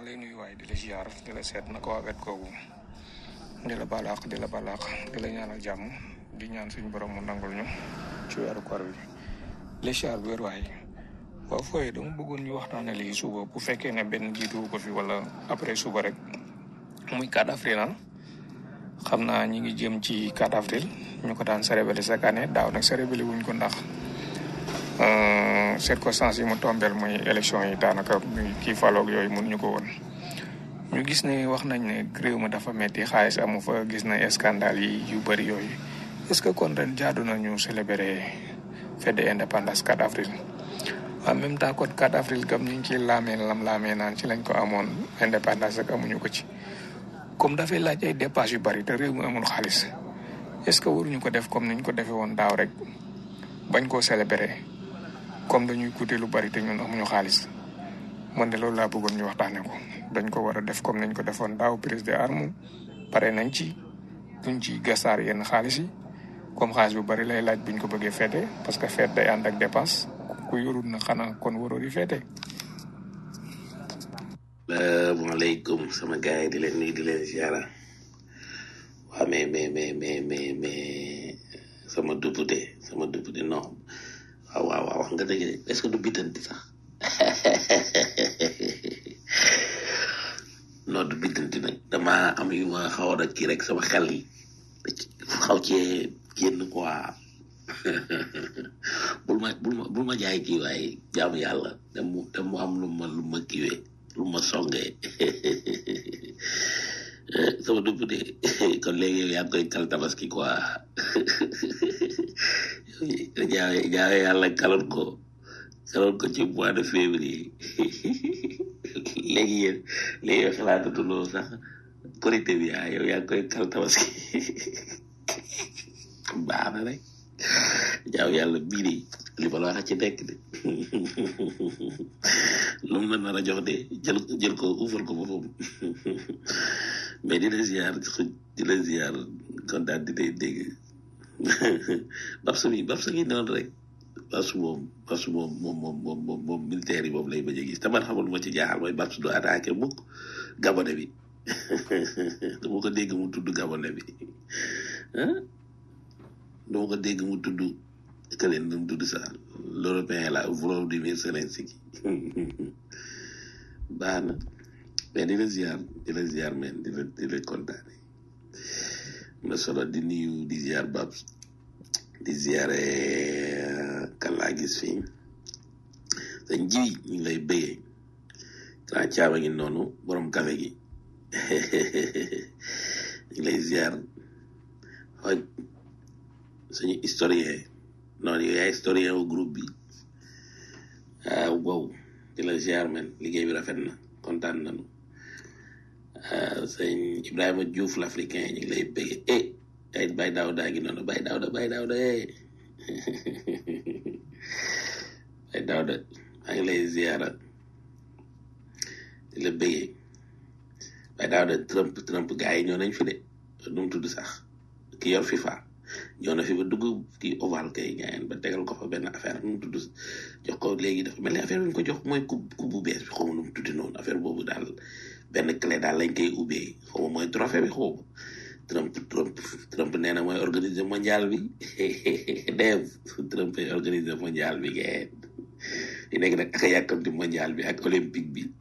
lay nuyu waaye di la ziar di la seet naka waa wet googu di la balaax di la balaax di la ñaanal jàmm di ñaan suñu borom mu nangul ñu ci weeru koor bi la ziar bu wér waaye waaw fooy dama bëggoon ñu waxtaane lii suba bu fekkee ne benn jiitu ko fi wala après suba rek muy 4 avril ah xam naa ñi ngi jëm ci 4 avril ñu ko daan célébrer chaque année daaw nag célébrer wuñ ko ndax circonstances yi mu tombeel muy élection yi daanaka muy kii faloog yooyu mënuñu ko woon ñu gis ne wax nañ ne réew mi dafa metti xaalis amu fa gis na scandale yi yu bëri yooyu est-ce que kon ren jaadu na ñu célébrer fête de indépendance 4 avril en même temps kon 4 avril gam ñu ngi ciy laamee lam laamee naan ci lañ ko amoon indépendance ak amuñu ko ci comme dafay laaj ay dépenses yu bëri te réew mi amul xaalis est-ce que waruñu ko def comme niñ ko defee woon daaw rek bañ koo célébrer comme dañuy coûter lu bari te ñun amuñu xaalis man de loolu laa bëggoon ñu waxtaanee ko dañ ko war a def comme nañ ko defoon daaw prise de arme pare nañ ci duñ ci gasaar yenn xaalis yi comme xaalis bu bari lay laaj buñ ko bëggee feete parce que feet day ànd ak dépense ku yorul na xanaa kon waroo di feete. salaamaaleykum sama gars yi di leen nuyu di leen ziara waa mais mais mais mais mais mais sama député sama député non. waaw waaw waaw wax nga dëgg est-ce que du biddanti sax non du biddanti nag dama am yu ma xaw a kii rek sama xel yi xaw cee génn quoi bul ma bul ma bul ma jaay kii waaye jaamu yàlla dem mu dem mu am lu ma lu ma kiiwee lu ma songee sama dupp de kon léegi yow yaa ngi koy kal tabaski quoi jaawe jaawe yàlla kaloon ko kaloon ko ci mois de février léegi yéen léegi yow xalaatatuloo sax korité bi ah yow yaa ngi koy kal tabaski baax na rek jaaw yàlla bii de li ma la wax ci nekk de lu mu la nar a jox de jël jël ko uufal ko boppam mais di la ziar di la ziar kontaan di lay dégg babsu bi babsu gi noonu rek babsu moom babsu moom moom moom moom moom moom militaire yi moom lay bañ a gis te man xamul ma ci jaaxal mooy babsu du attaqué mukk gabone bi dama ko dégg mu tudd gabone bi ah dama ko dégg mu tudd këleen nu mu tudd sax l'européen la Volodymyr Zelensky baax na mais di la ziar di la ziar men di la di la kontaane na solo di nuyu di ziar Babs di ziare kan laa gis fii sañ jiw ñu ngi lay bëggee grand caaba ngi noonu borom café gi ñu ngi lay ziar xooj suñu historien noonu yow yaay historien wu groupe bi waaw wow di la ziar men liggéey bi rafet na kontaan nañu sëñ Ibrahima Diouf l'africain ñu ngi lay bëggee eh ay bay daaw daa ngi noonu bay daaw da bay daaw da eh bay daaw da maa ngi lay ziara di la bëggee bay daaw da Trump Trump gars yi ñoo nañ fi de nu mu tudd sax ki yor FIFA ñoo na fi ba dugg kii oval kay gaayeen ba tegal ko fa benn affaire nu mu tudd jox ko léegi dafa mel ni affaire bi ñu ko jox mooy coupe coupe bu bees bi xaw ma nu mu tuddi noonu affaire boobu daal benn clé daal lañ koy ubbee xaw ma mooy trophée bi xaw ma Trump Trump Trump nee na mooy organiser mondial bi dev Trump ay organiser mondial bi gaayeen di nekk nag ak a yàkkamti mondial bi ak olympique bi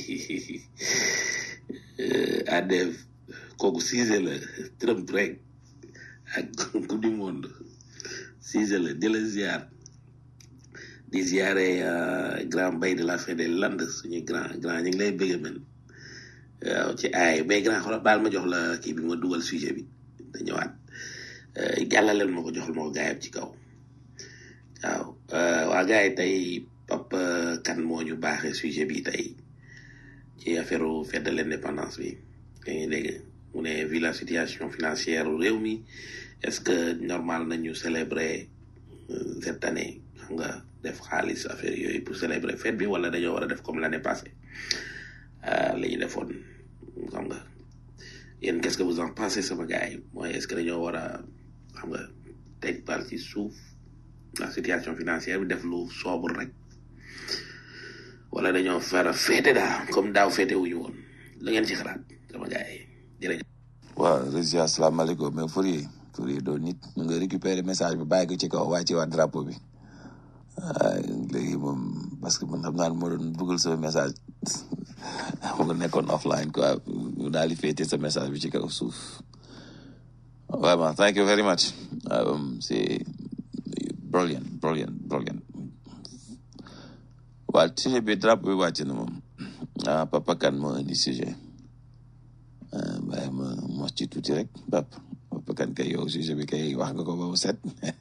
à dev kooku siise la Trump rek ak coupe du monde siise la di la ziar di ziare grand bay de la fin des landes suñu grand grand ñu ngi lay bëgg men waaw ci ay mais grand xoolal baal ma jox la kii bi ma dugal sujet bi da ñëwaat jàllaleel ma ko joxal ma ko gaayam ci kaw waaw waa gaay yi tey Papa kan moo ñu baaxee sujet bi tey ci affaire fête de l'indépendance bi da ngay dégg mu ne vu la situation financière réew mi est-ce que normal nañu célébrer cette année xam nga def xaalis affaire yooyu pour célébrer fête bi wala dañoo war a def comme l'année passée la ñu defoon xam nga yéen qu'est-ce que vous en pensez sama gars yi mooy est-ce que dañoo war a xam nga teg bal ci suuf la situation financière bi def lu sobre rek wala dañoo fara féete daal comme daaw féete wuñu woon la ngeen ci xalaat sama gars yi jërëjëf. waaw rési asalaamaaleykum mais Fourier Fourier doo nit ñu nga récupérer message bi bàyyi ko ci kaw wàcce waat drapeau bi waaye léegi moom parce que man xam naa ne moo doon bëggal sama message mu nga nekkoon offline quoi mu daal di féete sa message bi ci kaw suuf vraiment thank you very much um, c'est brilliant brilliant brilliant waaw sujet bi drapeau bi wàcc na moom ah papa kan moo indi sujet waaye ma mos ci tuuti rek pap papa kan kay yow sujet bi kay wax nga ko ba mu set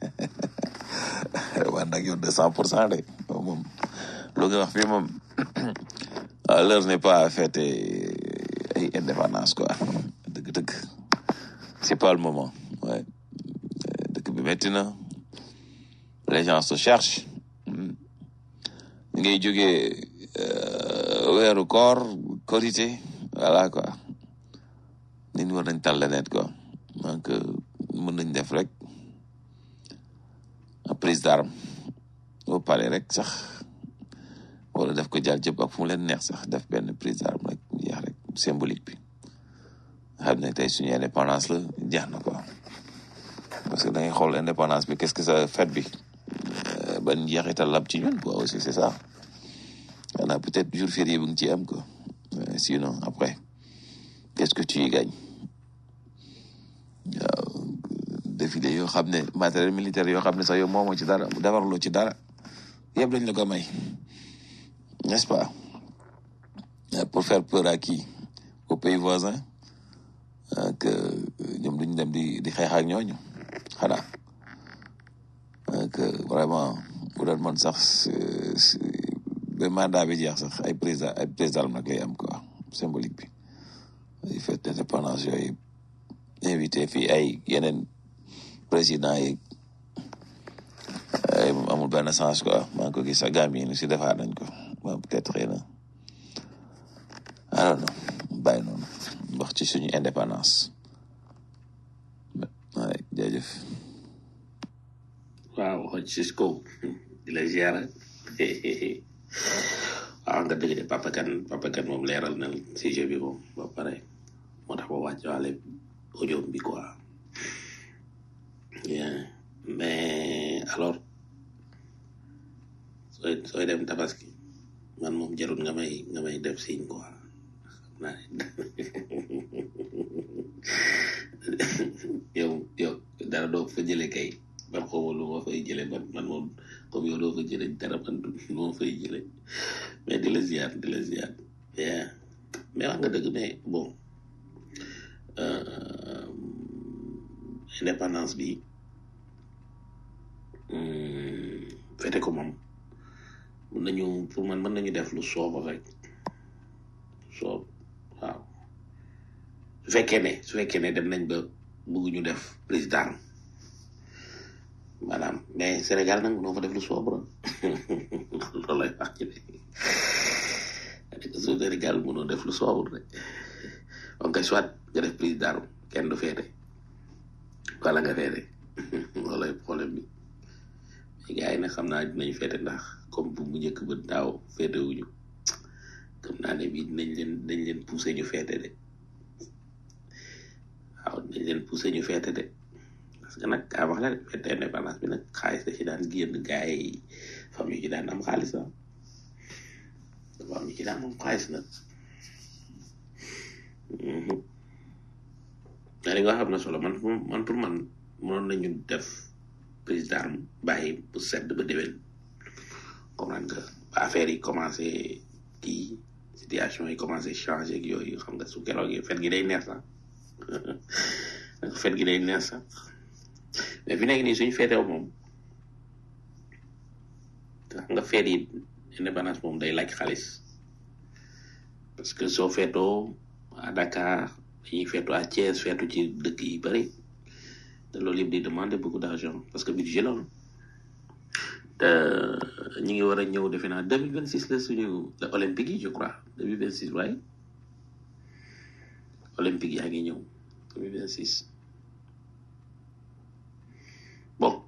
waa nag yow deux cent pour cent de yow moom lu nga wax fii moom l'heure n'est pas à fêter ay indépendance quoi dëgg-dëgg c'est pas le moment ouais dëkk bi métti na les gens se cherchent ñu ngay jógee weeru koor korité voilà quoi nit ñi war nañ tal leneen quoi donc mën nañ def rek prise d'arme boo paree rek sax wala def ko jàll jëpp ak fu mu leen neex sax def benn prise d'arme rek jeex rek symbolique bi xam ne tey suñu indépendance la jeex na quoi parce que da ngay xool indépendance bi qu'est-ce que ça fête bi ban njeexital lab ci ñun quoi aussi c'est ça xanaa peut-être jour férié bi nga ci am quoi sinon après qu'est-ce que tu y gagnes waaw défilé yoo xam ne matériel militaire yoo xam ne sax yow moomoo ci dara defarloo ci dara yëpp dañ la ko may n'est-ce pas pour faire peur à qui aux pays voisins que ñoom duñ dem di di xeex ak ñooñu xanaa que vraiment bu doon man sax ba mandat bi jeex sax ay président ay président nag lay am quoi symbolique bi ay fête d'indépendance yooyu invité fii ay yeneen président yi ay amul benn sens quoi maa ngi ko gis sax Gambie ni si defaat nañ ko bon peut-être xëy na I don't know bàyyi noonu wax ci suñu indépendance waaye jaajëf waaw xoj Cisco di la ziara waaw nga dëgg de Papa Kane Papa Kane moom leeral na sujet bi moom ba pare moo tax ba wàcc waale audio bi quoi bien mais alors sooy sooy dem tabaski man moom jarul nga may nga may def signe quoi xam naa yow yow dara doo fa jële kay man xaw ma lu ma fay jële man man moom comme yow doo fa jële dara man du ma fay jële mais di la ziar di la ziar bien mais wax nga dëgg mais bon indépendance bi fete ko moom mën nañu pour man mën nañu def lu soob rek soob waaw su fekkee ne su fekkee ne dem nañ ba bëgguñu def président maanaam mais Sénégal nag noo fa def lu soob la loolu lay wax ci ne su Sénégal mënoo def lu soobul rek donc soit nga def président kenn du feete wala nga feete loolu lay problème bi mais gars yi nag xam naa dinañ feete ndax comme bu mu njëkk ba daaw feete wuñu xam naa ne bii dinañ leen dañ leen pousser ñu feete de waaw dinañ leen pousser ñu feete de parce que nag kaa wax la de fête indépendance bi nag xaalis da ci daan génn gars yi famille yi ci daan am xaalis ah dafa am ñu ci daan am xaalis nag mais li nga xam ne solo man man pour man mënoon nañu def président bàyyi bu sedd ba déwén comprendre nga ba affaire yi commencé kii situation yi commencé changé ak yooyu xam nga su keroog yi fet gi day neex sax fet gi day neex sax mais fi nekk nii suñu feetew moom xam nga feet yi indépendance moom day laaj xaalis parce que soo feetoo à Dakar dañuy feetu à Thiès feetu ci dëkk yi bari te loolu yëpp di demander beaucoup d'argent parce que budget la te ñu ngi war a ñëw defe naa deux mille vingt six la suñu la olympique yi je crois deux mille vingt six waaye olympique yaa ngi ñëw deux mille vingt six bon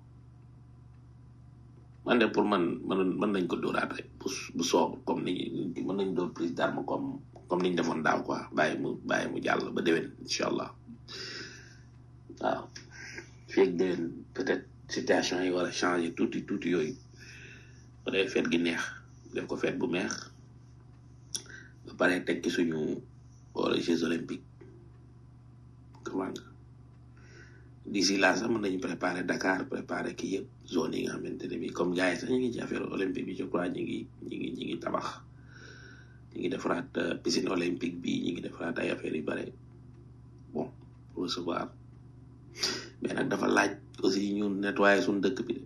man de pour man mën mën nañ ko dóoraat rek bu bu soob comme ni mën nañ dóor prise d'arme comme comme niñ defoon daaw quoi bàyyi mu bàyyi mu jàll ba déwén incha allah waaw feeg déwén peut-être situation yi war a changer tuuti tuuti yooyu ba dee feet gi neex def ko feet bu neex ba pare teg ci suñu wala Jeux olympiques comment nga d'ici là sax mën nañu préparer Dakar préparer kii yëpp zone yi nga xamante ne bi comme gars yi sax ñu ngi ci affaire olympique bi je crois ñu ngi ñu ngi ñu ngi tabax ñu ngi defaraat piscine olympique bi ñu ngi defaraat ay affaires yu bare bon pour recevoir mais nag dafa laaj aussi ñu nettoyer suñu dëkk bi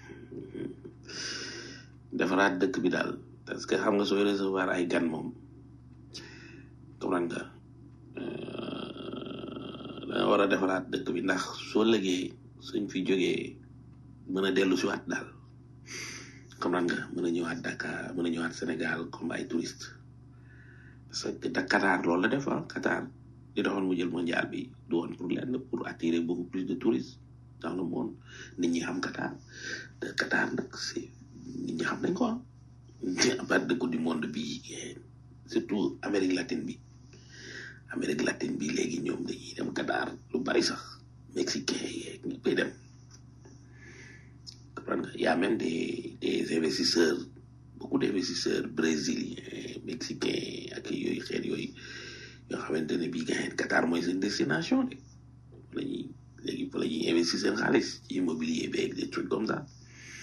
defaraat dëkk bi daal parce que xam nga sooy recevoir ay gan moom comprendre nga danga war a defaraat dëkk bi ndax soo lëgee suñ fi jógee mën a dellu si waat daal comprendre nga mën a ñëwaat Dakar mën a ñëwaat Sénégal comme ay touriste parce que da Qatar loolu la def ah Qatar di doxoon mu jël mondial bi du woon pour lenn pour attirer beaucoup plus de touristes dans le monde nit ñi xam Qatar te Qatar nag c'est nit ñi xam nañ ko ah à part de coupe du monde bi surtout Amérique latine bi Amérique latine bi léegi ñoom dañuy dem Qatar lu bari sax mexicain yeeg ñu koy dem comprendre nga y a même des des investisseurs beaucoup d'investisseurs brésiliens mexicains ak yooyu xeet yooyu yoo xamante ne bii gars Qatar mooy seen destination de fa la ñuy léegi fa la ñuy investir seen xaalis ci immobilier beeg des trucs comme ça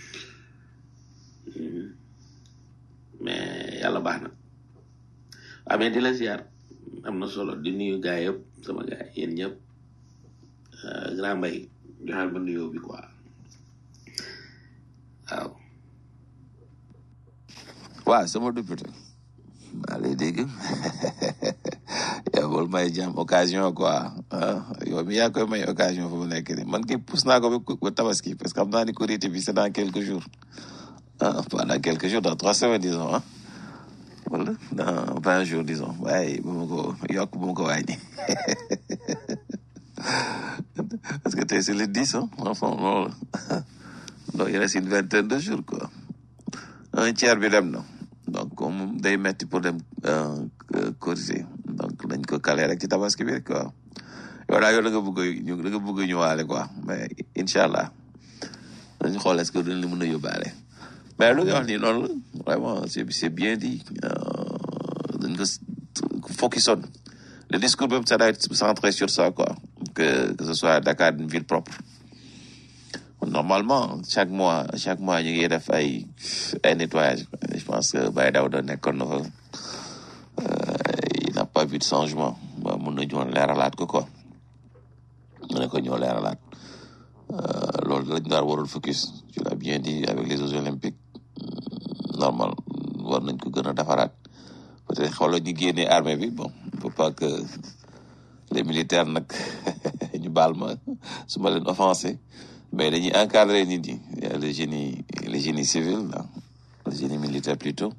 mais yàlla baax na waaw mais di la ziar am na solo di nuyu gars yëpp sama gars yéen ñëpp grand mbay joxal ma nuyoo bi quoi waaw. waaw sama député maa lay dégg yow bul may jàmm occasion quoi yow mi yaa koy may occasion fu mu nekk nii man kay pousse naa ko ba tabaski parce que xam naa ni korité bi c'est dans quelques jours ah pas dans quelques jours dans trois semaines disons ah wala dans vingt jours disons waaye bu ma ko yokk bu ma ko wàññi parce que tey c'est le dix ah enfin loolu donc il reste une vingtaine de jours quoi un tiers bi dem na donc comme day metti pour dem corriger donc dañ ko caler rek ci tabaski bi quoi yow daal yow da nga bëgg ñu da nga bëgg ñëwaale quoi mais incha allah dañu xool est-ce que dañ la mën a yóbbaale mais lu nga wax nii noonu la vraiment c'est c'est bien dit dañ ko focus on le discours même ça doit être centré sur ça quoi que que ce soit Dakar une ville propre normalement chaque mois chaque mois ñu ngi def ay ay nettoyage je pense que Baye Daouda nekkoon na fa il n'a pas vu de changement ba mun na ñoo leeralaat ko quoi mu ne ko ñoo leeralaat loolu lañ daal warul focus tu l'as bien dit avec les Jeux olympiques normal war nañ ko gën a defaraat peut-être xoolal ñu génnee armée bi bon il faut pas que les militaires nag ñu baal ma su ma leen offensé mais dañuy encadrer nit ñi le génie le génie civil là le génie militaire plutôt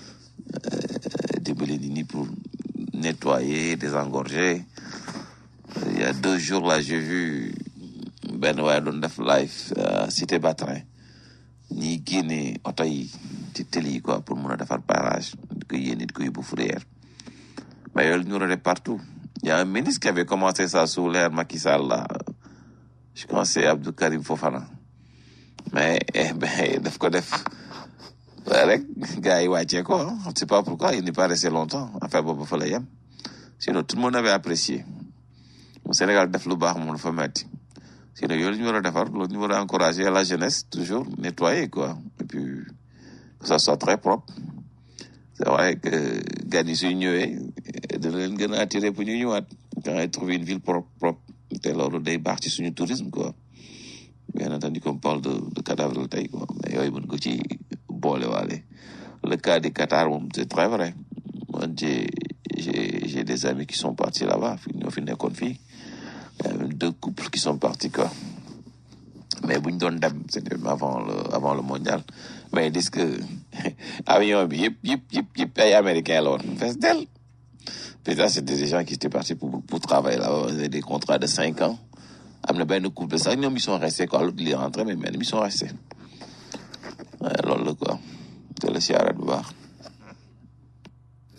dimbali nit ñi pour nettoyer désengorger il y a deux jours là j'ai vu benn waaye doon def live cité Batrin ñi génne oto yi ci tëli yi quoi pour mun a defar barrage di ko yéene di ko yóbbu fourrière mais yooyu ñu def partout il y a un ministre qui avait commencé ça sous l'ère Macky Sall là je pense c'est Abdou Karim Fofana mais eh ben daf ko def rek gars yi wàccee ko je sais pas pourquoi il n'est pas resté longtemps affaire boobu fa la yem sinon tout le monde avait apprécié mu Sénégal def lu baax moom dafa metti sinon yooyu ñu war a defar loolu ñu war a encourager la jeunesse toujours nettoyer quoi et puis que ça soit très propre c'est vrai que gan yi suy ñëwee dina leen gën a attirer pour ñu ñëwaat quand ils trouvent une ville propre propre te loolu day baax ci suñu tourisme quoi bien entendu qu'on parle de de cadavre tey quoi mais yooyu mën ko ci boole waale le cas du Qatar moom c'est très vrai man j'ai j'ai j'ai des amis qui sont partis là-bas fi ñoo fi nekkoon fii il y a même deux couples qui sont partis quoi mais buñ doon dem c'était avant le avant le mondial mais ils disent que avion bi yëpp yëpp yëpp yëpp ay américains la woon fees del peut-être c'était des gens qui étaient partis pour pour travailler là-bas ils avaient des contrats de cinq ans am na benn couple sax ñoom ils sont restés quoi l'autre il est rentré mais même ils sont restés loolu la quoi te la siyaaraat bu baax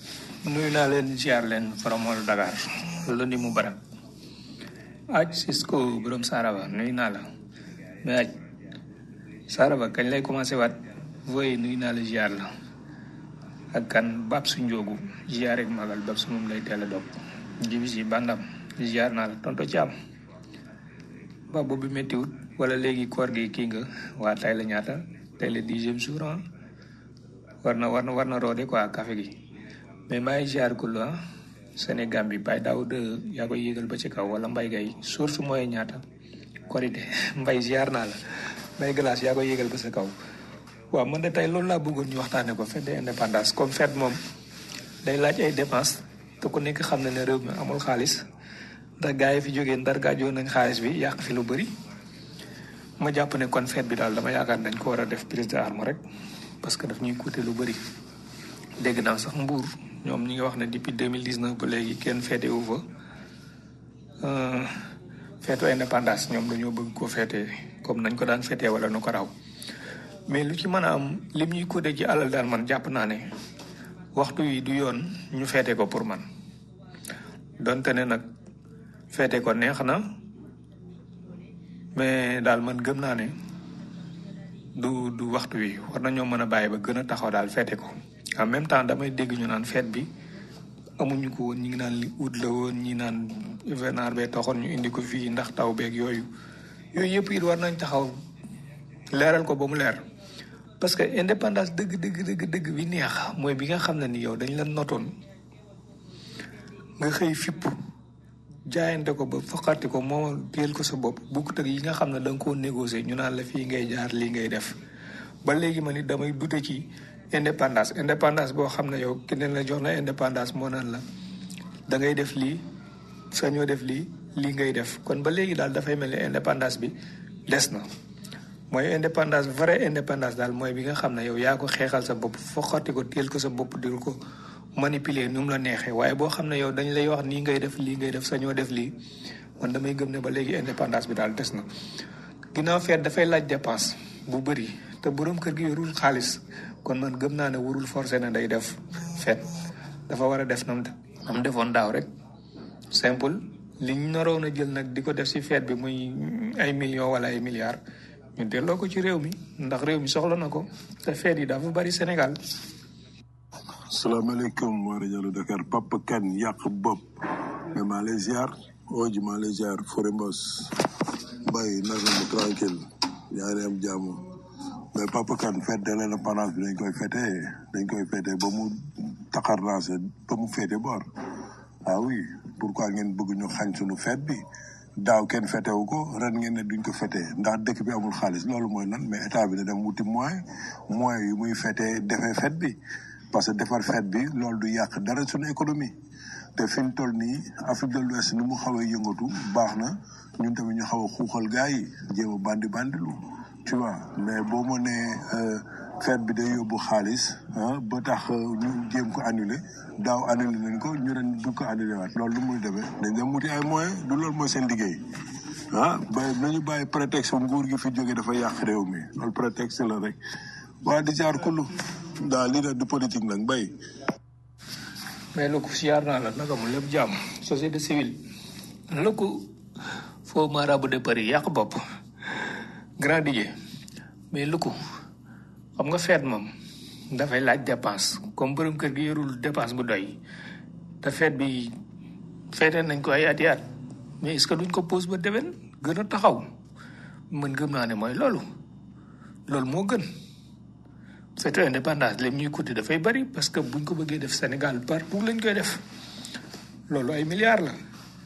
nuyu naa leen ziar leen faromol Dakar lundi mu barak aj Cisco borom Saraba nuyu naa la mais aj Saraba kañ lay commencé waat voye nuyu naa la ziar la ak kan bab su njóogu ziar ak magal bab su moom lay teel a dog jibi si bandam ziar naa la tonto ci am ba boobu méttiwut wala léegi koor gi kii nga waa tay la ñaata tey le dixième jour ah war na war na war na roode quoi café gi mais maa ngi ziar ku la Sénégal bi Baye Daoud yaa koy yéegal ba ci kaw wala Mbaye Gaye source mooy ñaata korité Mbaye ziar naa la Mbaye glace yaa koy yéegal ba sa kaw waaw man de tey loolu laa bëggoon ñu waxtaane ko fête de indépendance comme fête moom day laaj ay dépense te ku nekk xam na ne réew mi amul xaalis ndax gars yi fi jógee ndar gaajoo nañ xaalis bi yàq fi lu bëri ma jàpp ne kon fête bi daal dama yaakaar dañ ko war a def prise d'arme rek parce que daf ñuy coûter lu bëri dégg naa sax mbuur ñoom ñi ngi wax ne depuis 2019 ba léegi kenn féete wu fa feetu indépendance ñoom dañoo bëgg ko féete comme nañ ko daan féetee wala nu ko raw mais lu ci mën a am lim ñuy coûter ci alal daal man jàpp naa ne waxtu yi du yoon ñu féete ko pour man donte ne nag féete ko neex na mais daal man gëm naa ne du du waxtu wi war nañoo mën a bàyyi ba gën a taxaw daal féete ko en même temps damay dégg ñu naan fête bi amuñu ko woon ñi ngi naan li ut la woon ñi naan hivernage bee taxoon ñu indi ko fii ndax taw beeg yooyu yooyu yëpp it war nañ taxaw leeral ko ba mu leer parce que indépendance dëgg dëgg dëgg dëgg bi neex mooy bi nga xam ne ni yow dañ la notoon nga xëy fipp jaayante ko ba foqati ko moom téel ko sa bopp bukkut ak yi nga xam ne da nga koo négocier ñu naan la fii ngay jaar lii ngay def ba léegi ma ni damay dute ci indépendance indépendance boo xam ne yow keneen la jox na indépendance moo naan la da ngay def lii sañoo def lii lii ngay def kon ba léegi daal dafay mel ni indépendance bi des na mooy indépendance vraie indépendance daal mooy bi nga xam ne yow yaa ko xeexal sa bopp foqati ko téel ko sa bopp dil ko manipuler nu mu la neexee waaye boo xam ne yow dañ lay wax nii ngay def lii ngay def sañoo def lii man damay gëm ne ba léegi indépendance bi daal des na ginnaaw feet dafay laaj dépense bu bëri te borom kër gi yorul xaalis kon man gëm naa ne warul forcé na day def feet dafa war a def nam nam defoon daaw rek simple li ñu naroon a jël nag di ko def si feet bi muy ay millions wala ay milliards ñu delloo ko ci réew mi ndax réew mi soxla na ko te feet yi dafa bari Sénégal salaamaaleykum waa rajo Dakar Papa Kane yàq bopp mais maa lay ziar ooji maa lay ziar Fore Mbos Mbaye naka mu tranquille yaa ngi am jàmm mais Papa Kane fête de l'indépendance bi dañ koy fêté dañ koy fêté ba mu taxarnaase ba mu féete boor ah oui pourquoi ngeen bëgg ñu xañ suñu fête bi daaw kenn fêté wu ko ren ngeen ne duñ ko fêté ndax dëkk bi amul xaalis loolu mooy lan mais état bi da dem wuti moyen moyen yu muy fêté defee fête bi parce que defar fête bi loolu du yàq dara suñu économie te fi mu toll nii Afrique de l'Ouest ni mu xaw a yëngatu baax na ñun tamit ñu xaw a xuuxal gars yi jéem a bandi bandilu tu vois mais boo ma nee fête bi day yóbbu xaalis ah ba tax ñu jéem ko annulé daaw annulé nañ ko ñu ren du ko annulé waat loolu lu muy demee dañ dem wuti ay moyens du loolu mooy seen liggéey ah ba nañu bàyyi prétexte nguur gi fi jógee dafa yàq réew mi loolu prétexte la rek waa di jaar kullu daal lii nag du politique nag mbay mais lu ko siyaar naa la naka mu lépp jàmm société civile lu ko faux marabout de Paris yàq bopp grand DJ mais lu ko xam nga feet moom dafay laaj dépense comme borom kër gi yorul dépense bu doy te feet bi feetee nañ ko ay ati at mais est-ce que duñ ko pose ba déwén gën a taxaw man gëm naa ne mooy loolu loolu moo gën feetu indépendance lim ñuy coûter dafay bari parce que buñ ko bëggee def Sénégal partout lañ koy def loolu ay milliards la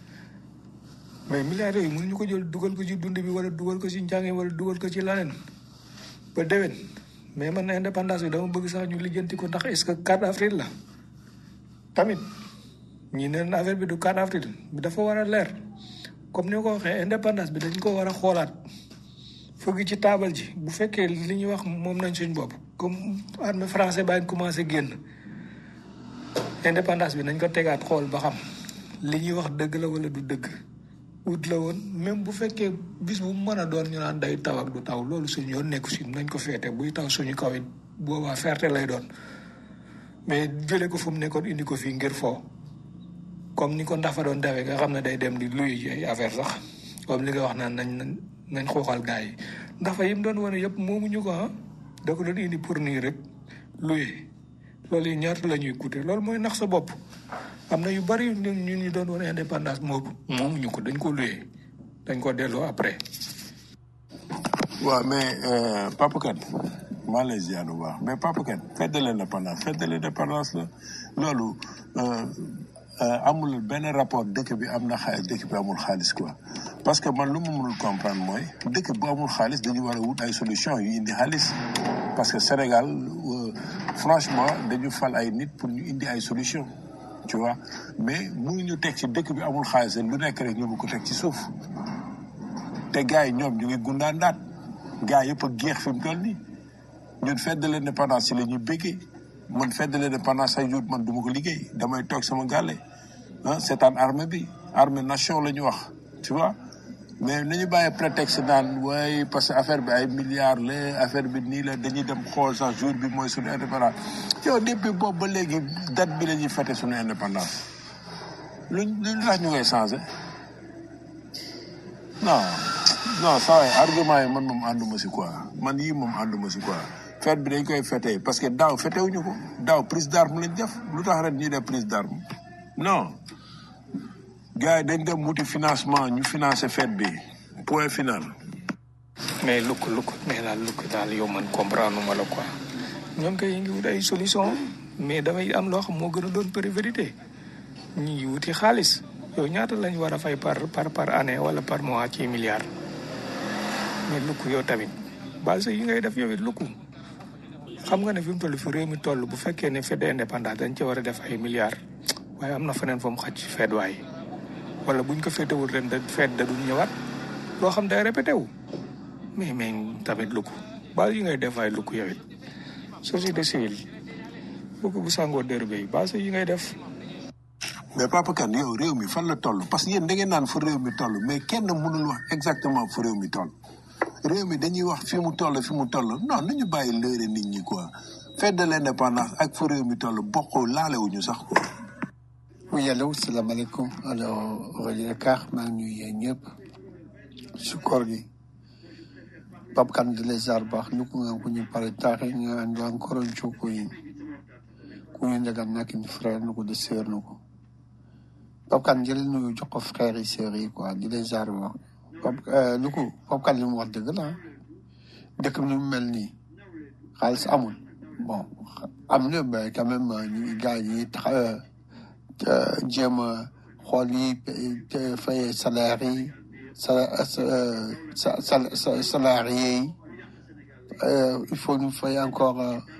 mais milliards yooyu mënuñu ko jël dugal ko ci dund bi wala dugal ko ci njàng wala dugal ko ci leneen ba déwén mais man indépendance bi dama bëgg sax ñu lijjanti ko ndax est-ce que 4 avril la tamit ñi neen affaire bi du 4 avril bi dafa war a leer comme ni ko waxee indépendance bi dañ ko war a xoolaat fëgg ci taabal ji bu fekkee li ñuy wax moom nañ suñ bopp comme armée français baa ngi commencé génn indépendance bi nañ ko tegaat xool ba xam li ñuy wax dëgg la wala du dëgg ut la woon même bu fekkee bis bu mën a doon ñu naan day taw ak du taw loolu suñu yoon nekku si nañ ko féete buy taw suñu kaw it boobaa ferte lay doon mais jëlee ko fu mu nekkoon indi ko fii ngir foo comme ni ko ndafa doon dawee nga xam ne day dem di luy ay affaire sax comme li nga wax naan nañ nañ nañ xooxal gars yi ndafa yi mu doon wane yëpp moomuñu ko ah da ko doon indi pour nii rek luye loolu yi ñaata la ñuy coûter loolu mooy nax sa bopp am na yu bari ñun ñu ñu doon wane indépendance moobu moomuñu ko dañ ko luye dañ ko delloo après. waaw mais euh, Papa Kane maa lay ziar bu baax mais Papa Kane fête de l'indépendance fête de l'indépendance la loolu euh, euh, amul benn rapport dëkk bi am na xaalis dëkk bi amul xaalis quoi parce que man lu ma mënul comprendre mooy dëkk bu amul xaalis dañu war a wut ay solution yu indi xaalis parce que Sénégal euh, franchement dañu fal ay nit pour ñu indi ay solution tu vois mais mënuñu teg ci dëkk bi amul xaalis lu nekk rek ñu mu ko teg ci suuf te gars yi ñoom ñu ngi gundaandaat gars yëpp a géex fi mu toll nii ñun fête de l'indépendance ci la ñuy béggee man fête de l'indépendance ay jour man du ma ko liggéey damay toog sama gàlle ah seetaan armée bi armée nation la ñu wax tu vois mais nañu bàyyi prétexte naan waaye parce que affaire bi ay milliards la affaire bi nii la dañuy dem xool sax jour bi mooy suñu indépendance yow depuis boobu ba léegi date bi la ñuy fêté suñu indépendance luñ luñ tax ñu koy changé non non saa waay argument yi man moom ànduma si quoi man yii moom ànduma si quoi fête bi dañ koy fêté parce que daaw fêté wuñu ko daaw prise d'arme lañ def lu tax ren ñuy def prise d'arme non gars yi dañ dem wuti financement ñu financé fête bi point final mais lukk lukk mais daal lukk daal yow man comprendre ma la quoi ñoom kay ngi wut ay solution mais dafay am loo xam moo gën a doon priorité ñu ngi wuti xaalis yow ñaata lañ war a fay par par par année wala par mois ci milliards mais lukk yow tamit base yi ngay def yow it lukk xam nga ne fi mu toll fi réew mi toll bu fekkee ne fête d'indépendance dañ ci war a def ay milliards waaye am na feneen fa mu xaj ci fête waay wala buñ ko féetewul ren da fête da dul ñëwaat loo xam day répété wu mais mais tamit lukk base yi ngay def ay lukk yow it société civile lukk bu sàngoo dérubé yi base yi ngay def mais Papa Kane yow réew mi fan la toll parce que yéen da ngeen naan fu réew mi toll mais kenn mënul wax exactement fu réew mi toll réew mi dañuy wax fi mu toll fi mu toll non nañu bàyyi lëre nit ñi quoi fête de l'indépendance ak fu réew mi toll bokkoo laalewuñu sax quoi Oui, allô, salaamaaleykum. Alors, Roger Dakar, maa ngi nuyu yéen ñëpp si koor gi. Pape Kane de les arbres, nous pouvons nous parler tard, nous avons encore un jour pour nous. Nous avons nak une frère, nous de sœur, nous. Pape Kane jël ñu jox ko frère yi sœur yi quoi di les arbres. Pape euh lu ko Pape Kane li mu wax dëgg la dëkk bi ni mu mel nii xaalis amul bon am na mais quand même ñu gars yi tax jéem a xool yi fay salaire yi sa sa sa salarié yi il faut ñu fay encore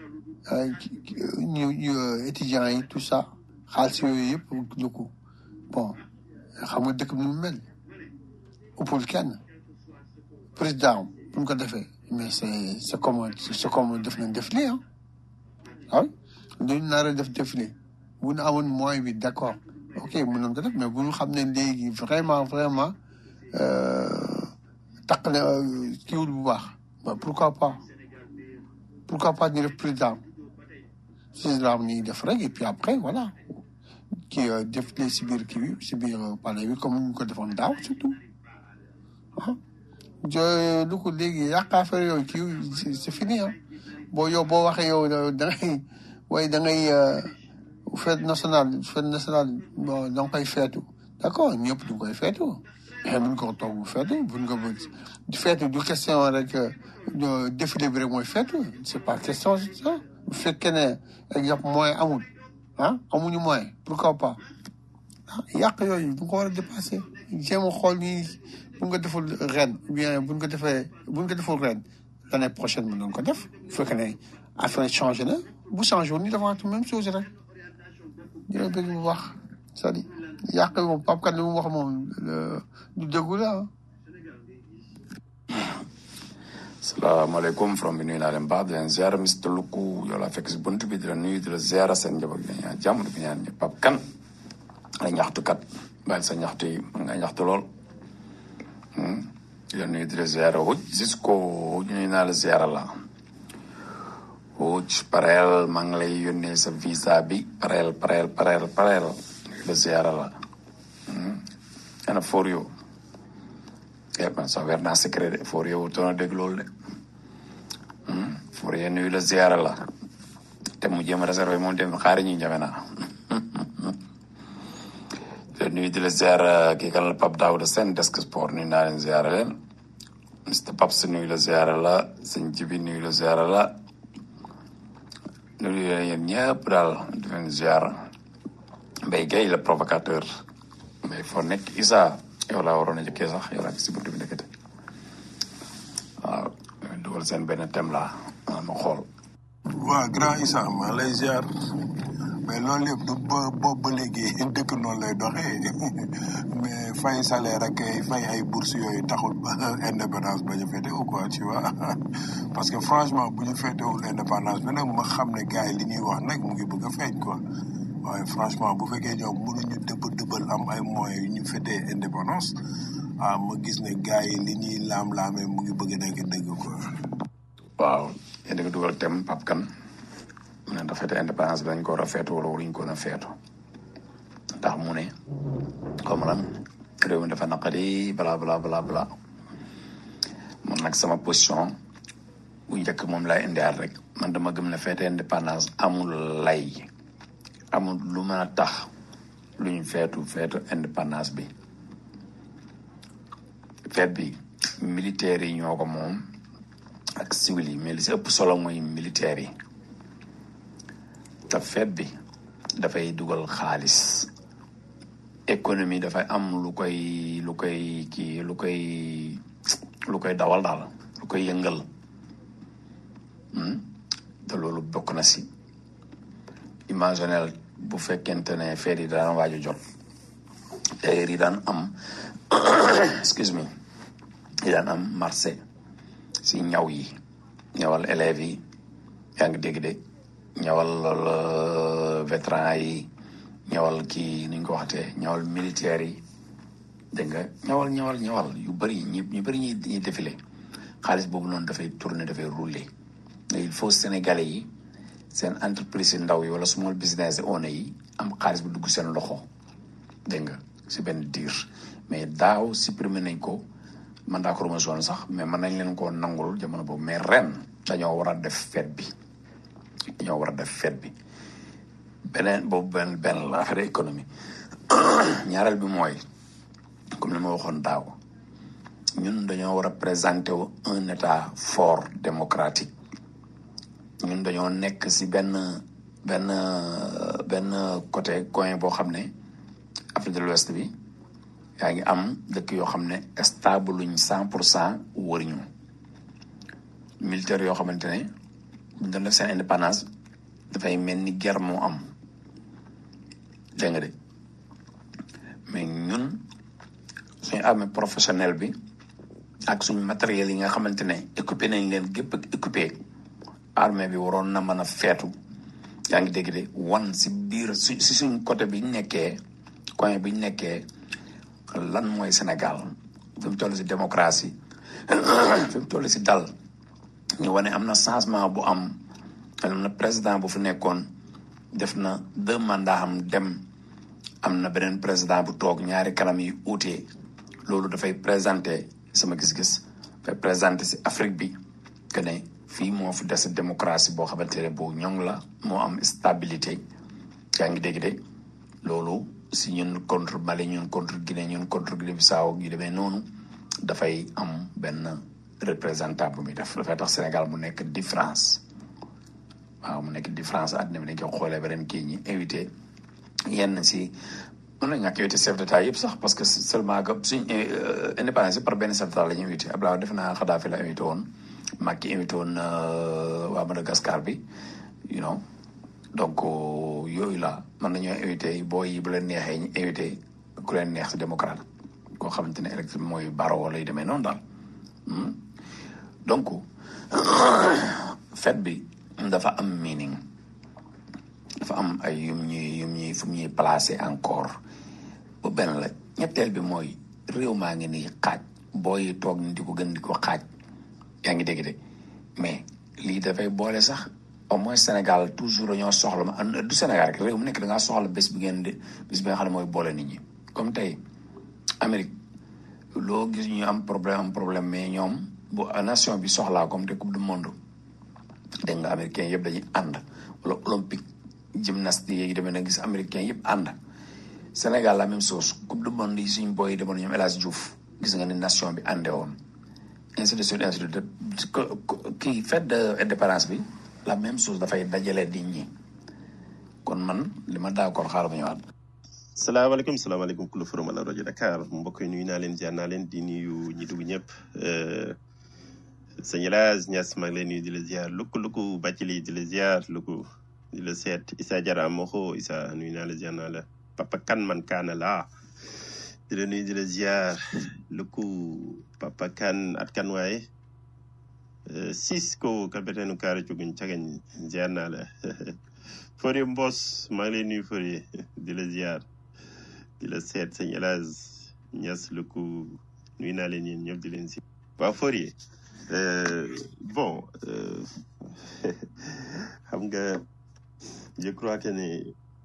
ñu ñu étudiants yi tout ça xaalis yooyu yëpp lu ko bon xam nga dëkk bi mu mel ëppul kenn président bu ñu ko defee mais c'est c'est comme c'est comme def nañ def lii ah ah dañu nar a def défilé bu ñu amoon moyen bi d'accord ok mën nañ ko def mais bu ñu xam ne léegi vraiment vraiment takk na kiiwul bu baax ba pourquoi pas pourquoi pas ñu def président si la ñuy def rek et puis après voilà kii défilé si biir kii bi si biir palais bi comme ñu ko defoon daaw surtout ah jo lu ko léegi yàq affaire yooyu kii c'est fini ah boo yow boo waxee yow da ngay waaye da ngay fête nationale fête nationale bon da nga koy feetu d'accord ñëpp du koy feetu mais buñ ko toog feetu buñ ko feetu du question rek défilé bi rek mooy feetu c'est pas question ça bu fekkee ne exemple moyen amul ah amuñu moyen pourquoi pas ah yàq yooyu du ko war a dépasser jéem a xool ni buñ ko deful ren ou bien buñ ko defee buñ ko deful ren l'année prochaine mën nañ ko def bu fekkee ne affaire changé na bu changé woon ñu defaat même chose rek dina bëgg mu wax c'est-à-dire yàq moom Pape Kane li mu wax moom du dëggu la salaamaaleykum from bi nuyu naa leen baax di leen ziar Mr Luku yow laa fekk si bunt bi di la nuyu di la ziar seen njaboot bi ñaan jàmm di ko ñaan ñëpp Pape Kane ay ñaxtukat bàyyi sa ñaxtu yi mën nga ñaxtu lool di la nuyu di la ziar wuj Cisco nuyu naa la ziar la Wóoc pareel maa ngi lay yónnee sa visa bi pareel pareel pareel pareel la ziara la ana for yow eh man sax weer naa secret de for yow toona dégg loolu de for yow nuyu la ziara la te mu jéem a réservé moom dem xaari ñu njame naa te nuyu di la ziara kii kan la Pape Daouda Sène desk sport nuyu naa leen ziara leen Mr Paps nuyu la ziara la sëñ Jibi nuyu la ziara la nuyu leen yéen ñëpp daal di leen ziara Mbaye Gueye le provocateur Mbaye foo nekk Issa yow laa waroon a jëkkee sax yow laa gis si buntu bi nekkate waaw dugal seen benn thème la ma xool waa grand Issa maa lay ziar mais loolu yëpp du ba boobu ba léegi dëkk noonu lay doxee mais fay salaire ak ay fay ay bourse yooyu taxul ba indépendance ba ñu féete ou quoi tu vois parce que franchement bu ñu féetewul indépendance bi nag ma xam ne gars yi li ñuy wax nag mu ngi bëgg a feeñ quoi waaye franchement bu fekkee ñoom mënuñu dëbb dëbbal am ay moyens yu ñu féetee indépendance ah ma gis ne gars yi li ñuy laam-laamee mu ngi bëgg a nekk dëgg quoi. waaw yéen a ngi dugal thème Pape Kane mu ne dafa fête indépendance bi dañ ko war a feetu wala waruñ ko woon a feetu ndax mu ne comme lan réew mi dafa naqari bla bla bla bla man nag sama position bu njëkk moom laay indiwaat rek man dama gëm ne fête indépendance amul lay amul lu mën a tax lu ñu feetu feetu indépendance bi feet bi militaires yi ñoo ko moom ak civil yi mais li si ëpp solo mooy militaires yi te feet bi dafay dugal xaalis économie dafay am lu koy lu koy kii lu koy lu koy dawal daal lu koy yëngal te loolu bokk na si imaginel bu fekkente ne feet yi daan waaju jot tailleur yi daan am excuse me yi daan am marché si ñaw yi ñawal élèves yi yaa ngi dégg de ñawal vétéran yi ñawal kii ni ñu ko waxtee ñawal militaires yi dégg nga ñawal ñawal ñawal yu bëri ñi ñu bëri ñuy ñuy défilé xaalis boobu noonu dafay tourner dafay rouler mais il faut sénégalais yi seen entreprise yi ndaw yi wala small business owner yi am xaalis bu dugg seen loxo dégg nga si benn diir mais daaw supprimer nañ ko man daa ko remercié sax mais mën nañ leen koo nangul jamono boobu mais ren dañoo war a def fête bi dañoo war a def fête bi beneen boobu benn benn la affaire économie ñaareel bi mooy comme li ma waxoon daaw ñun dañoo war a présenter wu un état fort démocratique ñun dañoo nekk si benn benn benn côté coin boo xam ne Afrique de l'Ouest bi yaa ngi am dëkk yoo xam ne stable luñ cent pour cent wëriñu militaire yoo xamante ne buñ doon def seen indépendance dafay mel ni guerre moo am dégg nga de mais ñun suñu armée professionnelle bi ak suñu matériel yi nga xamante ne équipé nañ leen gépp ak équipé armée bi waroon na mën a feetu yaa ngi dégg de wan si biir su si suñ côté bi ñu nekkee coin bi ñu nekkee lan mooy Sénégal fi mu toll si démocratie fi mu toll si dal ñu wane am na changement bu am am na président bu fi nekkoon def na deux mandats am dem am na beneen président bu toog ñaari kanam yi uute loolu dafay présenté sama gis-gis dafay présenté si Afrique bi que ne fii moo fi des démocratie boo xamante ne bu ñoŋ la moo am stabilité yaa ngi dégg de loolu si ñun contre Mali ñun contre Guinée ñun contre Guinée Bissau yu demee noonu dafay am benn représentant bu muy def dafay tax Sénégal mu nekk différence waaw mu nekk différence àddina bi dañ koy xoolee beneen kii ñi invité yenn si mën na ñàkk invité chef d'état yëpp sax parce que seulement que suñ indépendance par benn chef d'état la ñu invité Abdoulaye def naa Kadhafi la invité woon Macky invité woon waa Madagascar bi you know donc yooyu la mën nañoo invité booy yi bu leen neexee ñu invité ku leen neex si démocrate koo xamante ne électrique mooy baro wala yu demee noonu daal donc fête bi dafa am meaning dafa am ay yum ñuy yum ñuy fu ñuy placé encore bu benn la ñetteel bi mooy réew maa ngi nii xaaj booy toog ni di ko gën di ko xaaj yaa ngi dégg de mais lii dafay boole sax au moins Sénégal toujours dañoo soxla ma du Sénégal rek réew mu nekk da ngaa soxla bés bi ngeen di bés bi nga xam ne mooy boole nit ñi comme tey Amérique loo gis ñu am problème am problème mais ñoom bu nation bi soxlaa comme te coupe du monde dégg nga américain yëpp dañuy ànd wala olympique gymnastique yi demee na gis américain yëpp ànd Sénégal la même chose coupe du monde yi suñ boy yi demoon ñoom El Hadj Diouf gis nga ni nation bi àndee woon ainsi de suite ainsi de suite kii fête de indépendance bi la même chose dafay dajale nit ñi kon man li ma d'accord xaaral ma ñëwaat. salaamaaleykum salaamaaleykum kulu forum la rajo Dakar mbokk yi nuyu naa leen ziar naa leen di nuyu ñi dugg ñëpp sëñ Elhadj Niass maa ngi lay nuyu di la ziar lukku lukku Bàccili di la ziar lukku di la seet Issa Diarra Moxo Issa nuyu naa la ziar naa la papa kan man kaana laa di la nuyu di la ziar lukku papa kan at kan waaye sis ko kalbetenu kaare cuguñ cagañ ziar naa la Fodé Mbos maa ngi lay nuyu Fodé di la ziar di la seet sëñ Elhadj Niass lukku nuyu naa leen yéen ñëpp di leen si waaw Fodé bon xam nga je crois que ne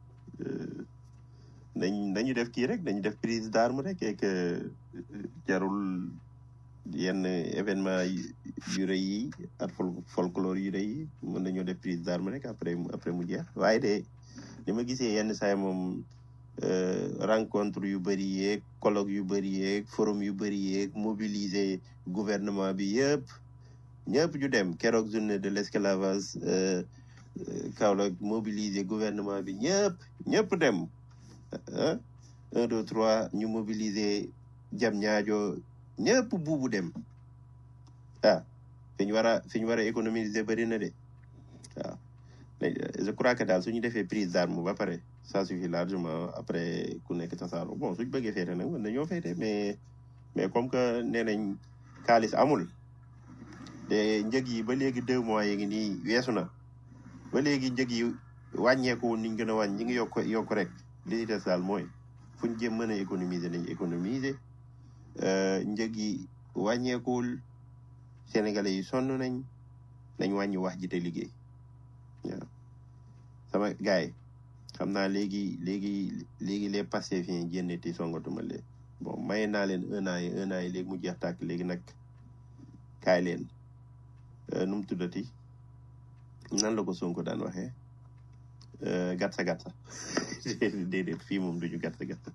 nañ nañu def kii rek dañu def prise d'arme rek et que jarul yenn événement yu rëy yi ak folklore yu rëy yi mën nañoo def prise d'arme rek après après mu jeex waaye de ni ma gisee yenn saay moom rencontre yu bëri yeeg colloque yu bëri yeeg forum yu bëri yeeg mobiliser gouvernement bi yëpp ñëpp ñu dem keroog journée de l'esclavage Kaolack mobiliser gouvernement bi ñëpp ñëpp dem un deux trois ñu mobiliser jam ñaajo ñëpp buubu dem ah fi ñu war a fi ñu war a économiser bëri na de waaw je crois que daal suñu defee prise d'arme ba pare ça suffit largement après ku nekk tasaaro bon suñ bëggee féete nag mën nañoo féete mais mais comme que nee nañ xaalis amul te njëg yi ba léegi deux mois yi ngi nii weesu na ba léegi njëg yi wàññeeku niñ gën a wàññ ñi ngi yokk yokk rek li ci des daal mooy fuñ jëm mën a économiser nañ économiser njëg yi wàññeekuwul sénégalais yi sonn nañ nañ wàññi wax ji te liggéey waaw sama gars yi xam naa léegi léegi léegi les Pastefiens génne ti songatuma leen bon maye naa leen un an yi un an yi léegi mu jeex tàkk léegi nag kaay leen nu mu tuddati nan la ko Sonko daan waxee gatsa gatsa déedéet fii moom duñu gatsa gatsa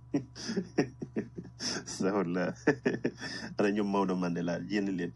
sawar la ana ñoom Maodo Mandela yéen leen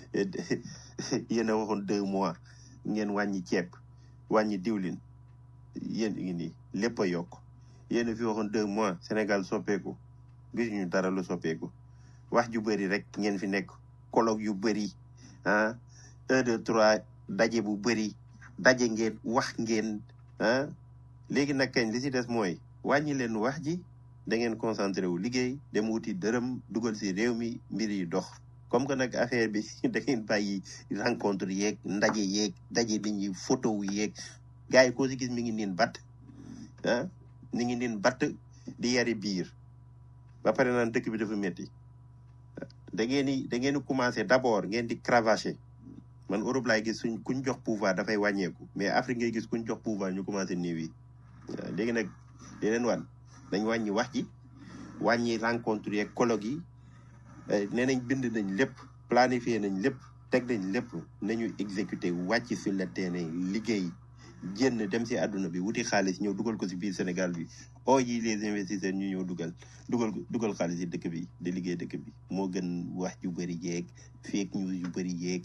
yéen a waxoon deux mois ngeen wàññi ceeb wàññi diwlin yéen ngi nii lépp a yokk yéen a fi waxoon deux mois Sénégal soppeeku gisuñu dara lu soppeeku wax ju bëri rek ngeen fi nekk colloque yu bëri ah un deux trois daje bu bëri daje ngeen wax ngeen ah léegi nag kañ li ci des mooy wàññi leen wax ji da ngeen concentré wu liggéey dem wuti dërëm dugal ci réew mi mbir yi dox comme que nag affaire bi da ngeen bàyyi rencontre yeeg ndaje yeeg daje nit ñi photo wu yeeg gars yi koo ci gis mi ngi niin batt ah mi ngi niin batt di yari biir ba pare naan dëkk bi dafa métti da ngeen di da ngeen di commencé d'abord ngeen di cravacher man Europe laay gis suñ kuñ jox pouvoir dafay wàññeeku mais Afrique ngay gis kuñ jox pouvoir ñu commencé néew yi waaw léegi nag di leen wan dañ wàññi wax ji wàññi rencontre yeeg colloque yi nee nañ bind nañ lépp planifié nañ lépp teg nañ lépp nañu exécuté wàcc sur le terrain liggéey génn dem si àdduna bi wuti xaalis ñëw dugal ko si biir Sénégal bi oo yi les investisseurs ñu ñëw dugal dugal dugal xaalis yi dëkk bi di liggéey dëkk bi moo gën wax yu bëri yeeg fake news yu bëri yeeg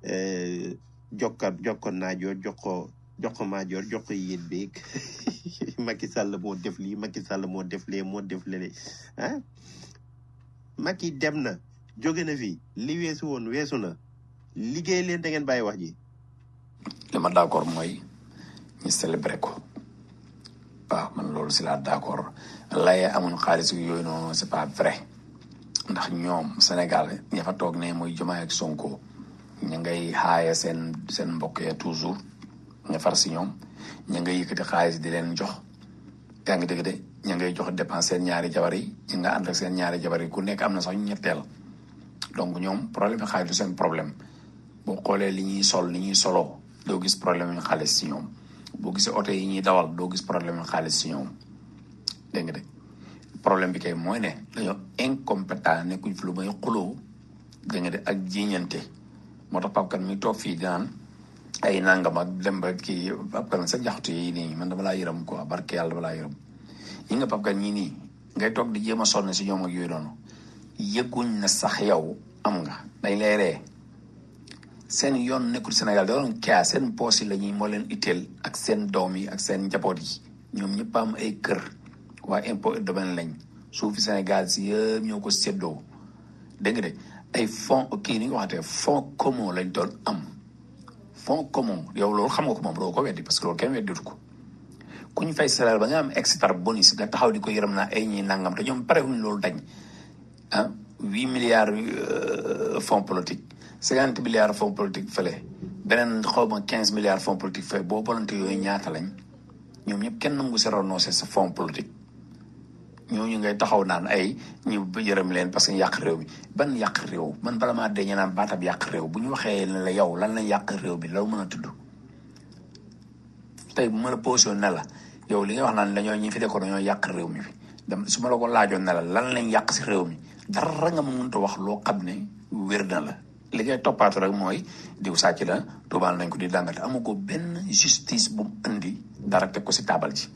jokka jokko naajoo jox ko jox ko maajoor jox ko yéen beeg Macky Sall moo def lii Macky Sall moo def lee moo def lele ah Macky dem na jóge na fi li weesu woon weesu na liggéey leen da ngeen bàyyi wax ji li ma d'accord mooy ñu célébrer ko waaw man loolu si laa d'accord laye amuñ xaalis yooyu noonu c'est pas vrai ndax ñoom Sénégal ña fa toog ne muy Diomaye ak Sonko ña ngay xaaya seen seen mbokk ya toujours ña far si ñoom ña ngay yëkkati xaalis di leen jox yaa ngi dégg de ña ngay jox dépense seen ñaari jabar yi ñi nga ànd ak seen ñaari jabar yi ku nekk am na sax ñetteel donc ñoom problème bi xaalis du seen problème boo xoolee li ñuy sol li ñuy soloo doo gis problème yu xaalis si ñoom boo gisee oto yi ñuy dawal doo gis problème yu xaalis si ñoom dégg nga de problème bi kay mooy ne dañoo incompétent nekkuñ fi lu may xuloo dégg nga de ak jiiñante moo tax Pape Kane mi toog fii dinaan ay nangam ak dem ba kii Pape Kane sa jaxtu yi nii man dama laa yërëm quoi barke yàlla dama laa yërëm yi nga Pape Kane ñii nii ngay toog di jéem a sonn si ñoom ak yooyu noonu yëguñ na sax yow am nga dañ lay ree seen yoon nekkul Sénégal da doon kaa seen poos yi la ñuy moo leen itteel ak seen doom yi ak seen njaboot yi ñoom ñëpp am ay kër waa impôt et domaine lañ suufi Sénégal si yëpp ñoo ko séddoo dégg nga de ay fonds kii ni nga waxatee fonds commun lañ doon am fonds commun yow loolu xam nga ko moom doo ko weddi parce que loolu kenn wedditu ko ku ñu fay salaire ba nga am extra bonus nga taxaw di ko yërëm naa ay ñi nangam te ñoom pare wuñ loolu dañ ah huit milliards fonds politique cinquante milliards fonds politique fële beneen xaw ma quinze milliards fonds politique fële boo bolante yooyu ñaata lañ ñoom ñëpp kenn nangu si renoncé sa fonds politique ñooñu ngay taxaw naan ay ñu yërëm leen parce que yàq réew mi ban yàq réew man bala maa dee ñu naan baatab yàq réew bu ñu waxee ne la yow lan lañ yàq réew mi loolu mën a tudd tey bu ma la posé ne la yow li nga wax naan dañoo ñi fi dekkoon dañoo yàq réew mi fi dem su ma la ko laajoon ne la lan lañ yàq si réew mi dara nga ma mënta wax loo xam ne wér na la li ngay toppaatu rek mooy diw sàcc la tubaal nañ ko di dàngate amu ko benn justice bu mu indi dara teg ko si taabal ji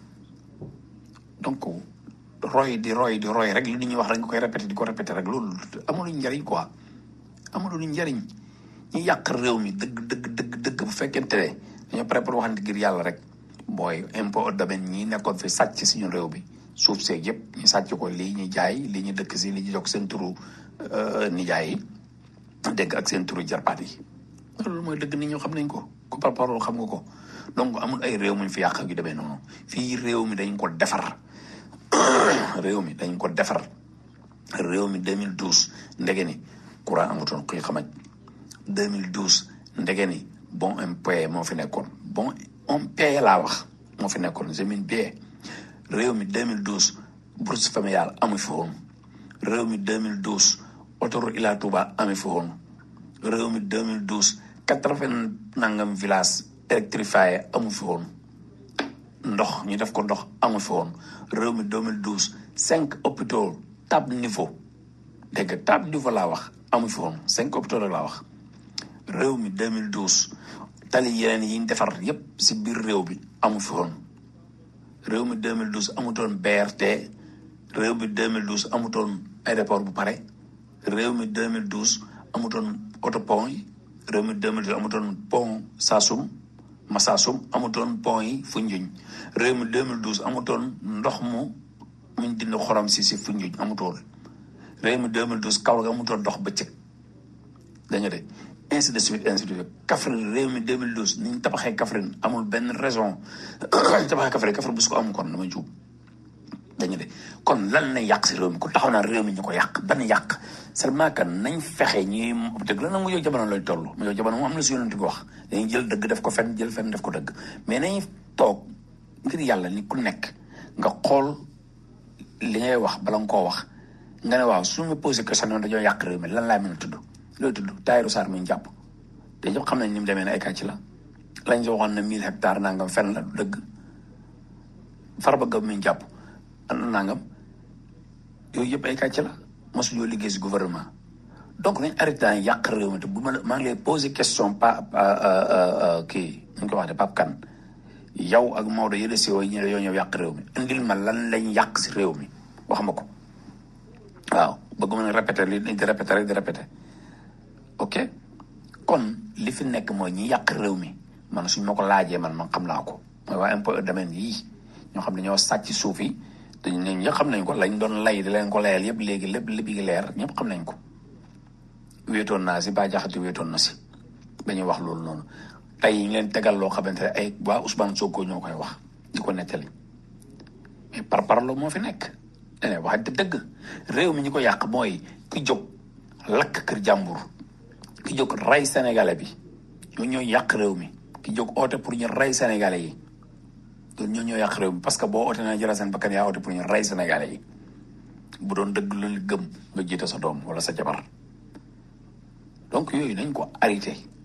donc roy di roy di roy rek li nit ñuy wax rek nga koy répété di ko répété rek loolu amul njariñ quoi amul njariñ ñu yàq réew mi dëgg dëgg dëgg dëgg bu fekkente ne dañoo préparé waxante ngir yàlla rek mooy impôt domaine ñi nekkoon fi sàcc si ñun réew bi suuf seeg yëpp ñu sàcc ko lii ñu jaay lii ñu dëkk si lii ñu jox seen turu nijaay yi dégg ak seen turu jarbaat yi loolu mooy dëgg nit ñoo xam nañ ko ku par parole xam nga ko donc amul ay réew muñ fi yàq yu demee noonu fii réew mi dañ ko defar réew mi dañ ko defar réew mi 2012 ndege ni courant amutoon kuy xamaj 2012 ndege ni bon impayé moo fi nekkoon bon impayé laa wax moo fi nekkoon jemin bien réew mi 2012 bourse familiale amu fi woon réew mi 2012 autoroute Ila Touba amu fi woon réew mi 2012 quatre-vingt nangam village électrifié amu fi woon ndox ñu def ko ndox amu fi woon réew mi 2012 cinq hôpitaux tab niveau dégg nga tab niveau laa wax amu fi woon cinq hôpitaux rek laa wax réew mi 2012 tali yeneen yi ñu defar yépp si biir réew bi amu fi woon réew mi 2012 amutoon BRT réew mi 2012 amutoon aéroport bu pare réew mi 2012 amutoon autopont yi réew mi 2012 amutoon pont Saasum Masaasum amutoon pont yi Foundiougne réew mi 2012 amutoon ndox mu muñ dindi xorom si si Foundiougne amutoon réew mi 2012 Kaolack amutoon ndox bëccëg da nga de ainsi de suite ainsi de suite Kaffrine réew mi 2012 ni ñu tabaxee Kaffrine amul benn raison tabaxee Kaffrine Kaffrine bu su ko amul kon dama juub dañu de kon lan lañ yàq si réew mi ku taxaw naa réew mi ñu ko yàq ban yàq seulement que nañ fexe ñuy dëgg la nag mu yow jamono lay toll mu yow jamono moom am na si yonent bi wax dañuy jël dëgg def ko fen jël fen def ko dëgg mais nañ toog ngir yàlla ni ku nekk nga xool li ngay wax bala nga koo wax nga ne waaw su ma posé question noonu dañoo yàq réew mi lan laay mën a tudd looy tudd Tahirou Sarr mi ñu jàpp te ñëpp xam nañ ni mu demee ne ay kàcc la lañ si waxoon ne mille hectares nangam fen la du dëgg Farba Ngom mi ñu jàpp nangam yooyu yëpp ay kàcc la mosu ñoo liggéey si gouvernement donc nañ arrêté daan yàq réew mi te bu ma la maa ngi lay posé question pa kii nu ñu ko wax de Pape Kane yow ak Maodo yële si yooyu ñu yoo ñëw yàq réew mi indil ma lan lañ yàq si réew mi wax ma ko waaw bëgguma ne répété li di répété rek di répété ok kon li fi nekk mooy ñi yàq réew mi man suñ ma ko laajee man man xam naa ko mooy waa impôt domaine yii ñoo xam ne ñoo sàcc suuf yi te ñun ñëpp xam nañ ko lañ doon lay di leen ko layal yëpp léegi lépp lépp yi leer ñëpp xam nañ ko wéetoon naa si ba jaxati wéetoon na si dañuy wax loolu noonu tey ñu leen tegal loo xamante ne ay waa Ousmane Sonko ñoo koy wax di ko nettali mais par parlo moo fi nekk dane wax dëgg réew mi ñu ko yàq mooy ki jóg lakk kër jàmbur ki jóg rey sénégalais bi ñoo ñoo yàq réew mi ki jóg oote pour ñu rey sénégalais yi loolu ñoo ñoo yàq réew mi parce que boo oote na jëla seen bakkan yaa oote pour ñu rey sénégalais yi bu doon dëgg lu gëm nga jiite sa doom wala sa jabar donc yooyu nañ ko arrêté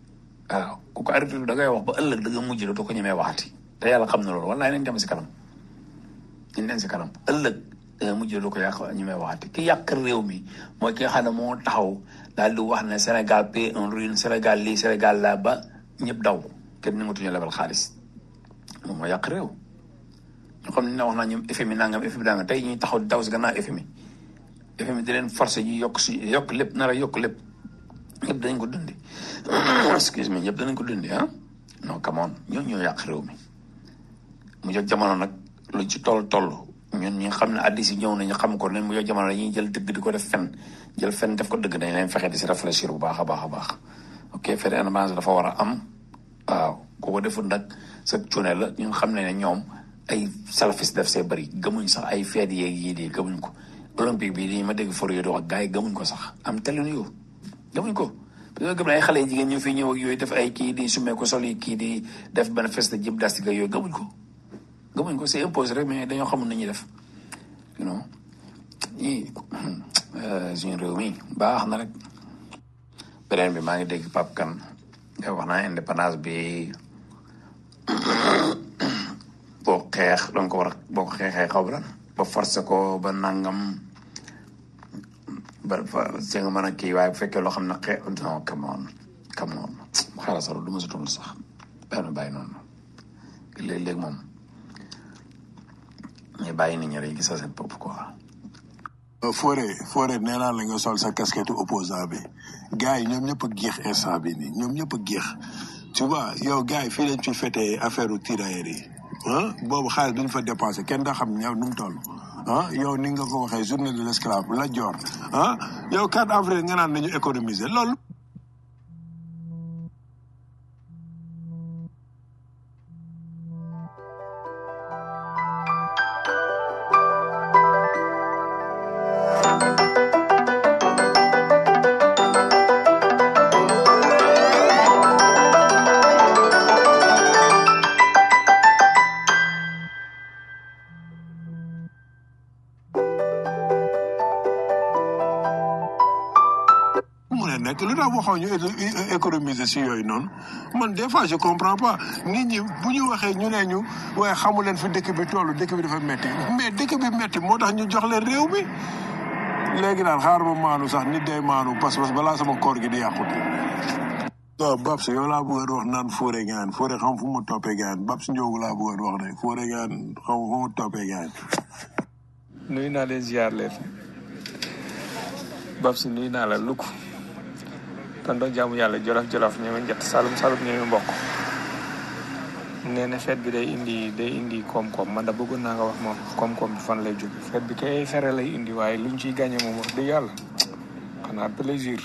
waaw ku ko arrêté da ngay wax ba ëllëg da nga mujj doo ko ñemee waxati te yàlla xam na loolu wallaay nañ dem si kanam nañ dem si kanam ëllëg da nga mujj doo ko yàq ñemee waxati ki yàq réew mi mooy ki nga xam ne moo taxaw daal di wax ne Sénégal paie en ruine Sénégal lii Sénégal laa ba ñëpp daw kenn nangatuñu lebal xaalis moom moo yàq réew ñu xam ne wax naa ñoom FMI nangam FMI nangam tey ñuy taxaw di daw si gannaaw FMI FMI di leen forcé ñu yokk si yokk lépp nar a yokk lépp ñëpp danañ ko dundi excuse me ñëpp danañ ko dundi ah non come on ñoo ñoo yàq réew mi mu jot jamono nag lu ci toll toll ñun ñi nga xam ne addis yi ñëw nañu xam ko ne mu jot jamono dañuy jël dëgg di ko def fen jël fen def ko dëgg dañ leen fexe di si réfléchir bu baax a baax a baax ok fait indépendance dafa war a am waaw ku ko deful nag sa cuune la ñun xam ne ne ñoom ay salafis def see bëri gëmuñ sax ay feet yeeg yii di gëmuñ ko olympique bi nii ma dégg for yooyu di wax gars yi gëmuñ ko sax am telin yow gëmuñ ko parce que gëm na ay xale jigéen ñu fi ñëw ak yooyu def ay kii di sumee ko sol yi kii di def benn feste gymnastique ak yooyu gëmuñ ko gëmuñ ko c'est imposé rek mais dañoo xamul nañuy def you know ñii suñu réew mi baax na rek beneen bi maa ngi dégg Pape Kane nga wax naa indépendance bi boo xeex danga ko war a boo ko xeexee xaw ba ba forcé ko ba nangam ba fa si nga mën a kii waaye bu fekkee loo xam ne xee non come on come on xaaral sax du ma si tontu sax bàyyi ma bàyyi noonu léeg-léeg moom ñu bàyyi nit ñi rek gis seen bopp quoi. Fodé Fodé nee naa la nga sol sa casquette opposant bi gars yi ñoom ñëpp a géex instant bi nii ñoom ñëpp a géex tu vois yow gars yi fii lañ fi fêté affaire u tirailleurs yi ah boobu xaalis duñ fa dépensé kenn daa xam ñaw nu mu toll ah yow ni nga ko waxee journée de l'esclave la joor ah yow 4 avril nga naan nañu économiser loolu mu ne nekk lu tax waxoo ñu é- économiser si yooyu noonu man des fois je comprends pas nit ñi bu ñu waxee ñu ne ñu waaye xamu leen fi dëkk bi toll dëkk bi dafa metti mais dëkk bi metti moo tax ñu jox leen réew mi léegi daal xaar ma maanu sax nit day maanu parce que balaa sama koor gi di yàqute waaw Babs yow laa bëggoon wax naan Fodé gaan Fodé xam fu mu toppee gaan Babs Ndiogu laa bëggoon wax de Fodé gaan xam fu mu toppee gaan nuyu naa leen ziar leen Babs nuyu naa la lukk tonton jaamu yàlla jolof jolof ñeme njett salum salum ñeme mbokk nee na fête bi day indi day indi koom-koom man da bëggoon naa nga wax moom koom-koom bi fan lay jóge fête bi kay fere lay indi waaye luñ ciy gagné moom wax dëgg yàlla xanaa plaisir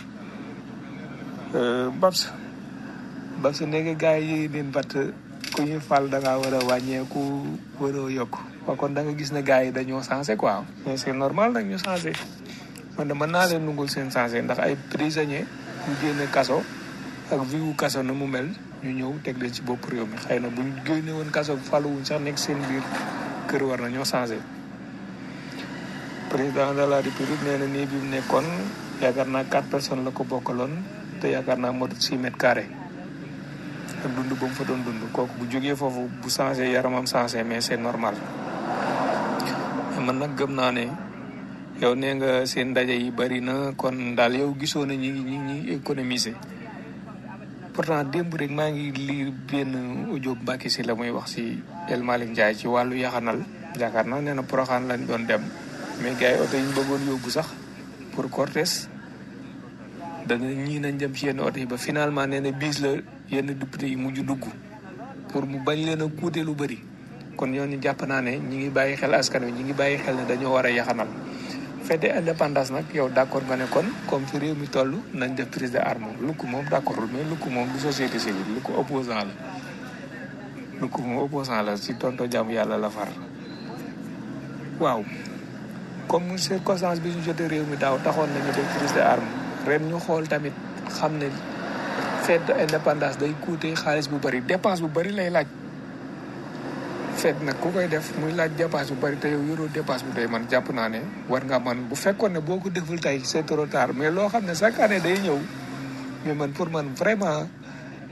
Babs Babs ndege gars yi leen bat ku ñu fal da ngaa war a wàññeeku war a yokk waa kon da nga gis ne gars yi dañoo changé quoi mais c'est normal nag ñu changé man de mën naa leen nungul seen changé ndax ay prisonniers ñu génne kaso ak viwu kaso na mu mel ñu ñëw teg leen ci bopp réew mi xëy na buñ génne woon kaso faluwuñ sax nekk seen biir kër war na ñoo changé président de la république nee na nii bi mu nekkoon yaakaar naa quatre personnes la ko bokkaloon te yaakaar naa motut six mètres carrés ak dund ba mu fa doon dund kooku bu jógee foofu bu changé yaramam changé mais c'est normal mais man nag gëm naa ne yow nee nga seen ndaje yi bari na kon daal yow gisoo na ñi ngi ñi ngi économiser pourtant démb rek maa ngi lire benn audio Mbacke si la muy wax si El Malick Ndiaye ci wàllu yaxanal yaakaar naa nee na Porokhane lañ doon dem mais gars yi oto yi ñu bëggoon yóbbu sax pour Cortés dana ñii nañ dem ci yenn oto yi ba finalement nee na bis la yenn député yi mujj dugg pour mu bañ leen a kuute lu bëri kon ñooñu jàpp naa ne ñi ngi bàyyi xel askan wi ñi ngi bàyyi xel ne dañoo war a yaxanal fête indépendance nag yow d' accord nga ne kon comme fi réew mi toll nañ def prise de arme lukk moom d' accord mais lukk moom du société civile lukk opposant la lukk moom opposant la si tonto jàmm yàlla la far waaw comme circonstance bi ñu jotee réew mi daaw taxoon nañu def prise de arme ren ñu xool tamit xam ne fête de indépendance day coûter xaalis bu bëri dépense bu bëri lay laaj fête nag ku koy def muy laaj dépense bu bëri te yow yoroo dépense bu doy man jàpp naa ne war nga man bu fekkoon ne boo ko deful tey c'est trop tard mais loo xam ne chaque année day ñëw mais man pour man vraiment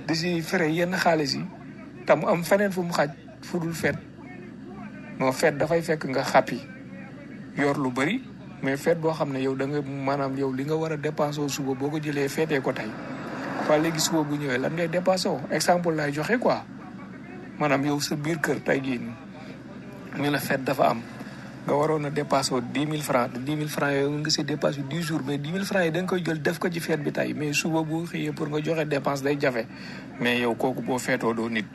di si fere yenn xaalis yi tam am feneen fu mu xaj fu dul fet non fet dafay fekk nga xàppi yor lu bëri mais fet boo xam ne yow da nga maanaam yow li nga war a dépensé suba boo ko jëlee feetee ko tey waa léegi suba bu ñëwee lan ngay dépensé woo exemple laay joxe quoi maanaam yow sa biir kër tey jii nii ñu ne fet dafa am nga waroon a dépassé wu dix mille francs te dix mille francs yooyu nga si dépassé dix jours mais dix mille francs yi da nga koy jël def ko ci feet bi tey mais suba boo xëyee pour nga joxe dépense day jafe mais yow kooku boo feetoo doo nit.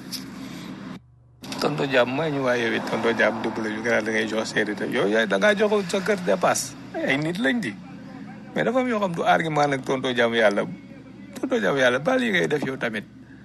tonto jàmm maa ñu waaye yow it tonto jàmm dëbb la ñu gën a da ngay jox seeri te yow yaay da ngaa jox sa kër dépasse ay nit lañ di mais dafa am yoo xam du argument nag tonto jàmm yàlla tonto jàmm yàlla baal yi ngay def yow tamit.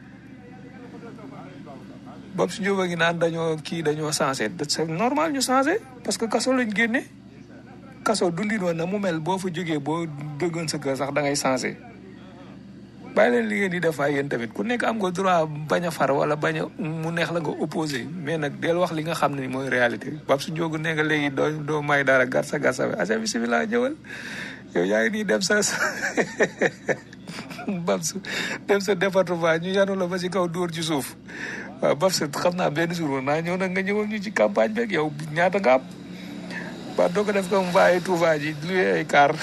bopp si njóoba ngi naan dañoo kii dañoo changé c'est normal ñu changé parce que kaso lañ génne kaso dundin woon na mu mel boo fa jógee boo dëggoon sa kër sax da ngay changé bàyyi leen li ngeen di def ay yéen tamit ku nekk am nga droit bañ a far wala bañ a mu neex la nga opposé mais nag del wax li nga xam ne mooy réalité bopp si njóogu ne nga léegi doo doo may dara garsa garsa bi aca bisimilah ñëwal yow yaa ngi nii dem sa bab su dem sa département ñu yanu la ba ci kaw dóor ci suuf waaw bab sa xam naa benn jour woon naa ñëw nag nga ñëwal ñu ci campagne beeg yow ñaata nga am ba doo ko def comme mbaaye Touba ji luye ay car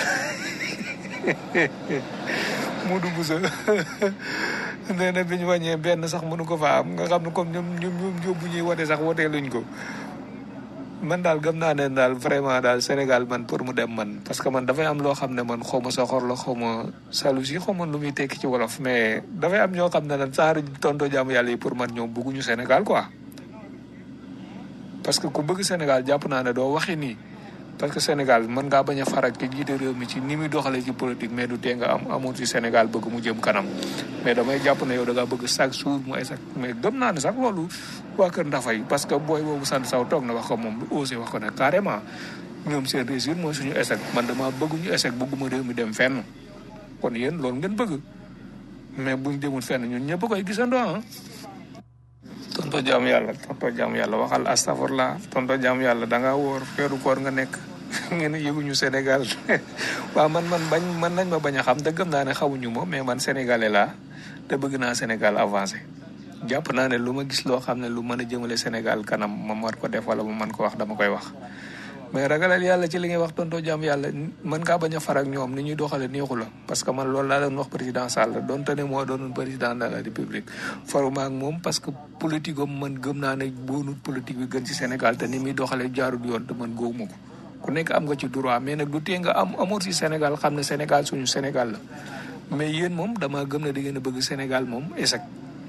mu dugg sa nee na bi ñu wàññee benn sax mënu ko fa am nga xam ne comme ñoom ñoom ñoom yóbbu ñuy wote sax wotee luñ ko man daal gëm naa ne daal vraiment daal Sénégal man pour mu dem man parce que man dafay am loo xam ne man xaw ma soxor la xaw ma jalousie xaw ma lu muy tekki ci wolof mais dafay am ñoo xam ne nag genre tonto jaamu yàlla yi pour man ñoom bëgguñu Sénégal quoi. parce que ku bëgg Sénégal jàpp naa ne doo waxi nii parce que Sénégal mën ngaa bañ a farak ki jiite réew mi ci ni muy doxalee ci politique mais du tee nga am amoon ci Sénégal bëgg mu jëm kanam mais damay jàpp ne yow da ngaa bëgg chaque jour mu ay sax mais gëm naa ne sax loolu waa Kër Ndafay parce que booy boobu sant saw toog na wax ko moom lu osé wax ko ne carrément ñoom seen réussir mooy suñu échec man dama bëgg ñu échec bëgguma réew mi dem fenn kon yéen loolu ngeen bëgg mais buñ demul fenn ñun ñëpp koy gisandoo ah. tonto jaam yàlla tonto jaam yàlla waxal astafurla tonto jaam yàlla da ngaa wóor feeru koor nga nekk ngeen yëguñu Sénégal waaw man man bañ man nañ ma bañ a xam te gëm naa ne xamuñu ma mais man sénégalais laa te bëgg naa Sénégal avancé jàpp naa ne lu ma gis loo xam ne lu mën a jëmale Sénégal kanam ma war ko def wala ma mën ko wax dama koy wax mais ragalal yàlla ci li ngay wax tonto jaam yàlla mën ngaa bañ a far ak ñoom ni ñuy doxale neexu la parce que man loolu laa doon wax président Sall donte ne moo doonoon président de la république faruma ak moom parce que politique am man gëm naa ne boonut politique bi gën ci Sénégal te ni muy doxale jaarul yoon te man góobu ma ko ku nekk am nga ci droit mais nag du tee nga am amoon ci Sénégal xam ne Sénégal suñu Sénégal la mais yéen moom dama gëm ne da ngeen a bëgg Sénégal moom échec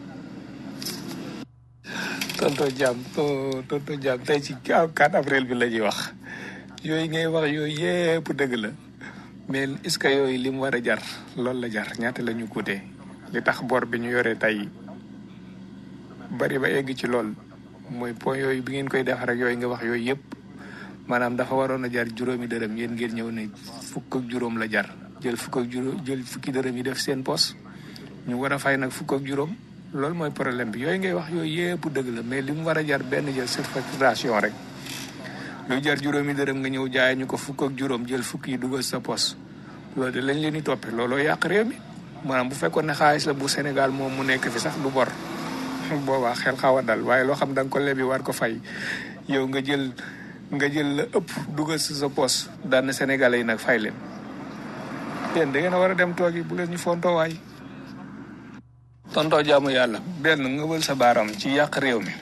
tonto jaam tonto jaam tey ci 4 avril bi la ñuy wax yooyu ngay wax yooyu yépp dëgg la mais est-ce que yooyu li mu war a jar loolu la jar ñaata la ñu coûté li tax bor bi ñu yoree tey bari ba egg ci lool mooy point yooyu bi ngeen koy def rek yooyu nga wax yooyu yëpp maanaam dafa waroon a jar juróomi dërëm yéen ngeen ñëw ne fukk ak juróom la jar jël fukk ak juróom jël fukki dërëm yi def seen pos ñu war a fay nag fukk ak juróom loolu mooy problème bi yooyu ngay wax yooyu yëpp dëgg la mais li mu war a jar benn jël certification rek lu jar juróomi dërëm nga ñëw jaay ñu ko fukk ak juróom jël fukk yi dugal sa pos loolu de lañ leen di toppee looloo yàq réew mi maanaam bu fekkoon ne xaalis la bu Sénégal moom mu nekk fi sax du bor boobaa xel xaw a dal waaye loo xam da nga ko lebi war ko fay yow nga jël nga jël la ëpp dugal sa sa pos daan na Sénégalais yi nag fay leen yéen da ngeen a war a dem toogi bu leen ñu fontoo waay tontoo jaamu yàlla benn nga wël sa baaram ci yàq réew mi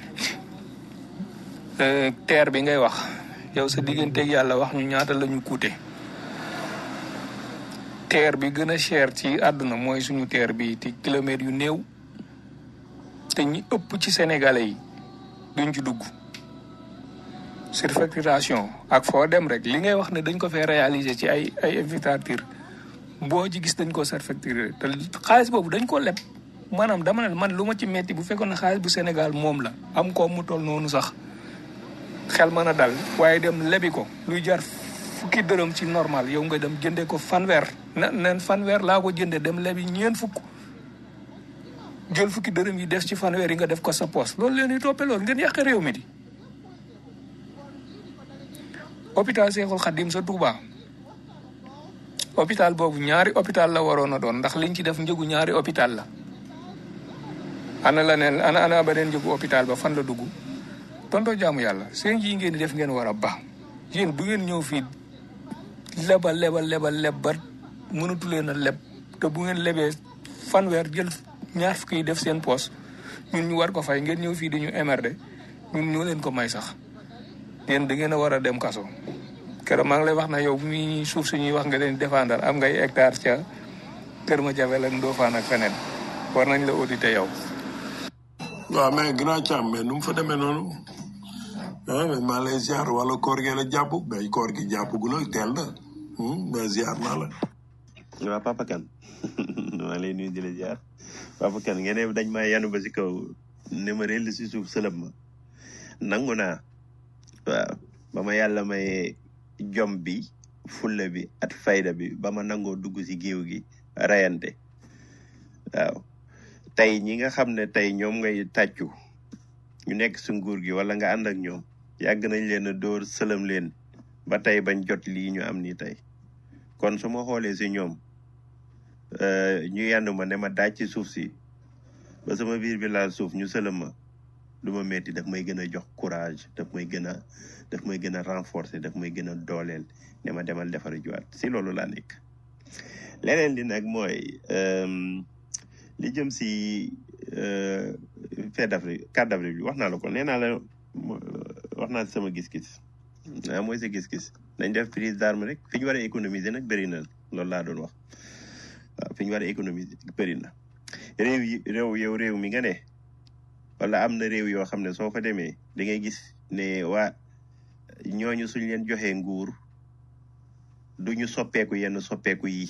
teer bi ngay wax yow sa digganteeg yàlla wax ñu ñaata la ñu coûté teer bi gën a cher ci àdduna mooy suñu teer bi ci kilomètres yu néew te ñi ëpp ci sénégalais yi duñ ci dugg surfacturation ak foo dem rek li ngay wax ne dañ ko fee réaliser ci ay ay infrastructure boo ci gis dañ ko surfacturé te xaalis boobu dañ ko leb maanaam dama ne man lu ma ci metti bu fekkoon ne xaalis bu Sénégal moom la am ko mu toll noonu sax xel mën a dal waaye dem lebi ko luy jar fukki dërëm ci normal yow nga dem jëndee ko fanweer na nen fanweer laa ko jëndee dem lebi ñeen fukk jël fukki dërëm yi des ci fanweer yi nga def ko sa poos loolu leen di toppee loolu ngeen yàq réew mi di hôpital Seexul Xadim sa Touba hôpital boobu ñaari hôpital la waroon a doon ndax liñ ci def njëgu ñaari hôpital la ana la ne ana ana beneen njëgu hôpital ba fan la dugg tonto jaamu yàlla seen yi ngeen di def ngeen war a baax yéen du ngeen ñëw fii lebal lebal lebal leb ba mënatu leen a leb te bu ngeen lebee fanweer jël ñaar fukki yi def seen poos ñun ñu war ko fay ngeen ñëw fii di ñu émerder ñun ñoo leen ko may sax yéen da ngeen a war a dem kaso keroog maa ngi lay wax na yow mi suuf suñuy wax nga leen di défendre am ngay hectare ca Kër ma Jabel ak Ndofane ak feneen war nañ la auditer yow. waaw mais grand Thiam mais nu mu fa demee noonu ah mais maa lay ziar wala koor gi la jàpp mais koor gi jàpp gu la teel na hmm, mais ziar naa la. waa Papa Kane maa lay nuyu di la ziar Papa Kane ngeen ne dañ maa yanu ba si kaw ne ma réel si suuf sëlëm ma nangu naa waaw ba ma yàlla may jom bi fulla bi at fayda bi ba ma nangoo dugg si géew gi rayante waaw tey ñi nga xam ne tey ñoom ngay tàccu ñu nekk si nguur gi wala nga ànd ak ñoom yàgg nañ leen a dóor sëlëm leen ba tey bañ jot lii ñu am nii tey kon su ma xoolee si ñoom euh, ñu yendu ma ne ma daaj ci suuf si ba sama biir bi laal suuf ñu sëlëm ma du ma metti daf may gën a jox courage daf may gën a daf may gën a renforcer daf may gën a dooleel ne ma demal defari juwaat si loolu laa nekk leneen li nag mooy euh, li jëm si euh, fête d'Afrique carte d'Afrique bi wax naa la ko nee naa la mo- wax naa si sama gis-gis ah mooy sa gis-gis nañ def prise d'arme rek fi ñu war a économiser nag bëri na loolu laa doon wax waaw fi ñu war a économiser bëri na réew yi réew yow réew mi nga ne wala am na réew yoo xam ne soo fa demee da ngay gis ne waa ñooñu suñ leen joxee nguur du ñu soppeeku yenn soppeeku yi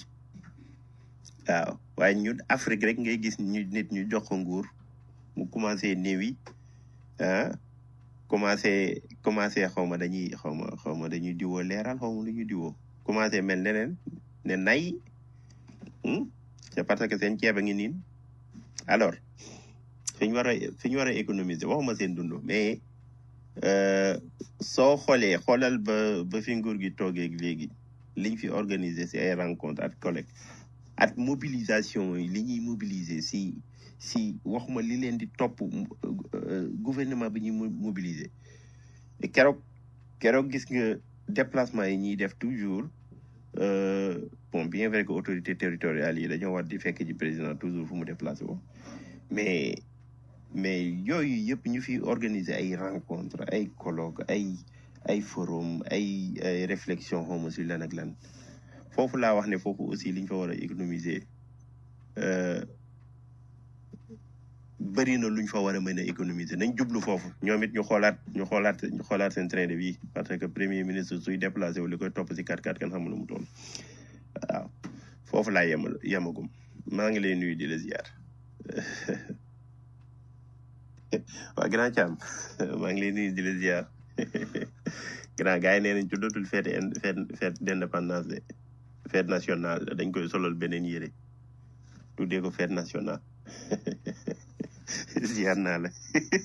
waaw waaye ñun Afrique rek ngay gis ñu nit ñu jox ko nguur mu commencé néew yi ah commencé commencé xaw ma dañuy xaw ma xaw ma dañuy diwoo leeral xaw ma lu ñuy diwoo commencé mel neneen ne nay hmm? c'est parce que seen ceeb a ngi niin alors fi ñu war a fi ñu war a économiser waxuma seen dund mais euh, soo xoolee xoolal ba ba fi nguur gi toogee léegi liñ fi organiser si ay rencontre ak collègue ak mobilisation yi li ñuy mobiliser si si waxuma li leen di topp euh, gouvernement bi ñuy mo- mobiliser Et keroog keroog gis nga déplacement yi ñuy def toujours euh, bon bien vrai que autorité territoriales yi dañoo war di fekk ci président toujours fu mu déplacé wo mais mais yooyu yëpp ñu fi organiser ay rencontre ay colloque ay ay forum ay ay réflexion xawma si lan ak lan foofu laa wax ne foofu aussi liñ fa war a économiser euh, bëri na luñ fa war a mën a économiser nañ jublu foofu ñoom it ñu xoolaat ñu xoolaat ñu xoolaat seen train de vie parce que premier ministre suy déplacé wu li koy topp si 4-4 kan xamul lu mu toll waaw foofu laa yemal yemagum maa ngi lay nuyu di la ziar waa grand Thiam maa ngi lay nuyu di la ziar grand gars yi nee nañ tuddatul fête in- fête fête d'indépendance de fête nationale dañ koy solal beneen yére tuddee ko fête nationale ziar naa la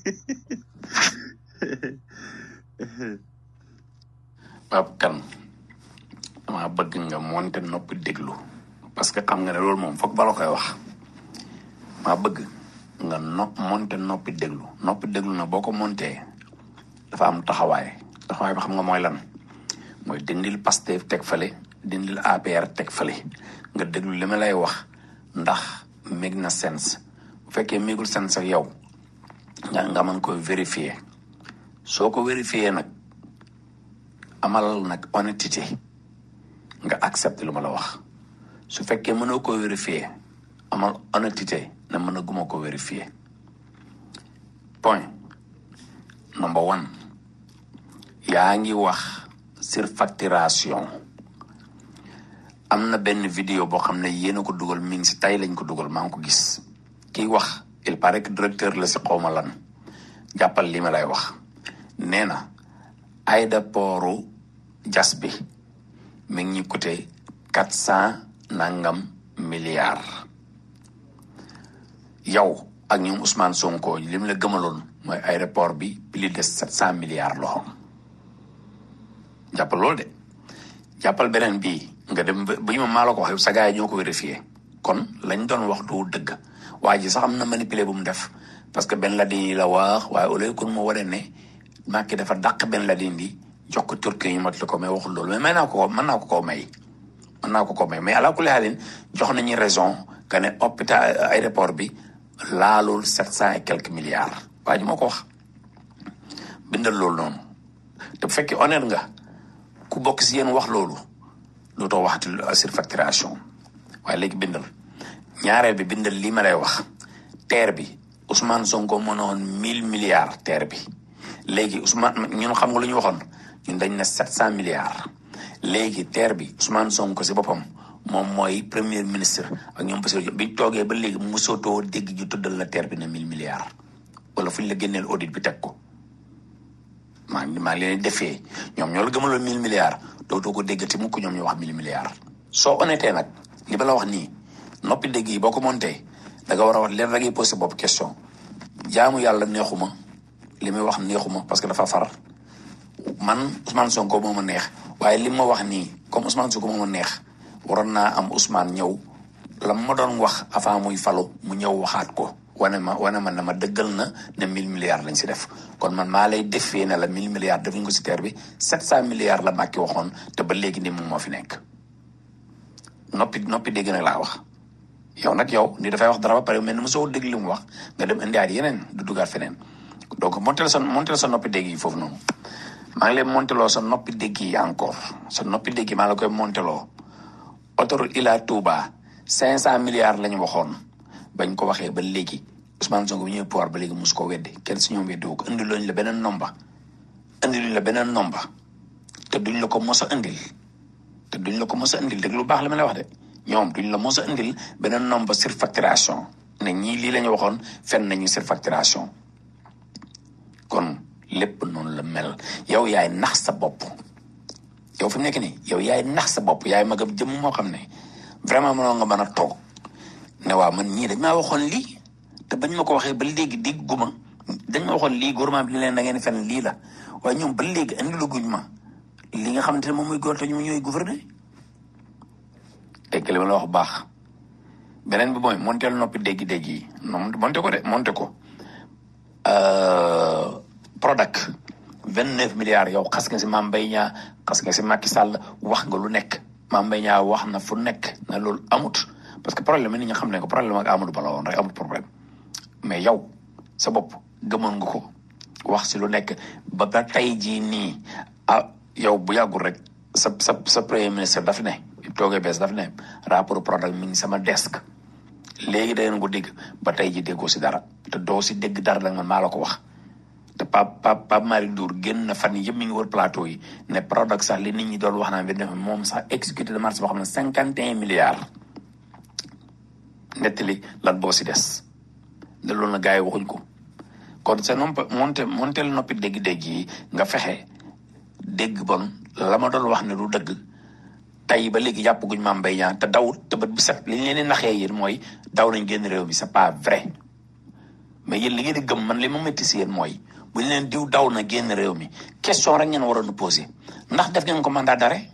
Pape Kane dama bëgg nga monte noppi déglu parce que xam nga ne loolu moom foog bala koy wax maa bëgg nga no monte noppi déglu noppi déglu na boo ko montee dafa am taxawaay taxawaay bi xam nga mooy lan mooy dindil Pastef teg fale dindil APR teg fale nga déglu li ma lay wax ndax meg na sens bu fekkee megul sens ak yow nga nga mën koy vérifier soo ko vérifier nag amal nag honnêteté nga accepter lu ma la wax su fekkee mënoo ko vérifier amal honnêteté ne mën a guma ko vérifier point number one yaa ngi wax surfacturation am na benn vidéo boo xam ne yéen a ko dugal mi ngi si tay lañ ko dugal maa ngi ko gis kiy wax il paraît que directeur la si xawma lan jàppal li ma lay wax nee na aéroportu jas bi mi ngi ñu coûté quatre cent nangam milliards yow ak ñoom Ousmane Sonko li mu la gëmaloon mooy aéroport bi plus de sept cent milliards loxo jàppal loolu de jàppal beneen bii nga dem ba bu ñu ma maa la ko wax yow sa gars yi ñoo ko vérifié kon lañ doon wax du dëgg waa ji sax am na manipulé bu mu def parce que Ben Laden yi la wax waaye au lieu kon mu wane ne Macky dafa dàq Ben Laden di jox ko Turquie ñu mat la ko mais waxul loolu mais may naa ko ko mën naa ko koo may mën naa ko koo may mais ala kulli haalin jox nañu raison que ne hôpital aéroport bi laalul sept cent et quelques milliards waa ji moo ko wax bindal loolu noonu te bu fekkee honnête nga ku bokk si yéen wax loolu dootoo waxati surfacturation waaye léegi bindal ñaareel bi bindal lii ma lay wax terre bi Ousmane Sonko mënoon mille milliards terre bi léegi Ousmane ñun xam nga lu ñu waxoon ñun dañ ne sept cent milliards léegi terre bi Ousmane Sonko si boppam moom mooy premier ministre ak ñoom parce que biñ toogee ba léegi mosotoo dégg ju tuddal la terre bi ne mille milliards wala fu ñu la génneel audit bi teg ko maa ngi maa ngi leen di defee ñoom ñoo la gëmaloon mille milliards dootoo ko déggati mukk ñoom ñu wax mille milliards. soo honnêté nag li ba la wax nii noppi dégg yi boo ko monté da nga war a wax leen rek posé bopp question jaamu yàlla neexuma li muy wax neexuma parce que dafa far man Ousmane Sonko moo ma neex waaye li ma wax nii comme Ousmane Sonko moo ma neex waroon naa am Ousmane ñëw la ma doon wax avant muy falu mu ñëw waxaat ko. wane ma wane ma ne ma dëggal na ne mille milliards lañ si def kon man maa lay defee ne la mille milliards defuñ ko si terre bi sept cent milliards la Macky waxoon te ba léegi ni moom moo fi nekk noppi noppi dégg nag laa wax yow nag yow ni dafay wax dara ba pare mel ni mosoo dégg li mu wax nga dem indiwaat yeneen du dugaat feneen donc montel sa montel sa noppi dégg yi foofu noonu maa ngi lay monteloo sa noppi dégg yi encore sa noppi dégg yi maa la koy monteloo autoroute Ila Touba cinq cent milliards lañ waxoon bañ ko waxee ba léegi Ousmane Sonko bu ñëwee pouvoir ba léegi mosu ko weddi kenn si ñoom weddi wu ko indi luñ la beneen nomba indi luñ la beneen nomba te duñ la ko mos a indil te duñ la ko mos a indil dégg lu baax la ma lay wax de ñoom duñ la mos a indil beneen nomba surfacturation ne ñii lii la ñu waxoon fen nañu surfacturation kon lépp noonu la mel yow yaay nax sa bopp yow fi mu nekk nii yow yaay nax sa bopp yaay magam jëmm moo xam ne vraiment mënoo nga mën a toog ne waaw man ñii dañ maa waxoon lii te bañ ma ko waxee ba léegi dégg guma dañ ma waxoon lii gouvernement bi li leen da ngeen fen lii la waaye ñoom ba léegi andi la guñ ma li nga xamante ne moom mooy góor te ñu ñooy gouverner dégg li ma la wax baax beneen bi mooy monteel noppi dégg-dégg yi non monte ko de monte ko Prodac vingt neuf milliards yow xas nga si Mame Mbaye Niang xas nga si Macky Sall wax nga lu nekk Mame Mbaye Niang wax na fu nekk na loolu amut parce que problème ni nga xam ne ko problème ak Amadou Ba la woon rek amul problème mais yow sa bopp gëmoon nga ko wax si lu nekk ba ba tey jii nii ah yow bu yàggul rek sa sa sa premier ministre daf ne toogee bees daf ne rapport Prodac mi ngi sama desk léegi da ngeen ko dégg ba tey ji déggoo si dara te doo si dégg dara nag man maa la ko wax te Pape Pape Pape Malick Ndour génn na fan yëpp mi ngi wër plateau yi ne Prodac sax li nit ñi doon wax naan bi def moom sax exécuté de marché boo xam ne cinquante et un milliards nettali lan boo si des ne loolu na gars yi waxuñ ko kon sa nomp monte monteel noppi dégg-dégg yi nga fexe dégg bon la ma doon wax ne du dëgg tey ba léegi jàpp guñ Mame Mbaye Niang te dawut te bët bu set li ñu leen di naxee yéen mooy daw nañ génn réew mi c'est pas vrai mais yéen li ngeen di gëm man li ma métti si yéen mooy bu ñu leen diw daw na génn réew mi question rek ngeen waroon a posé ndax def ngeen ko mandat d'arrêt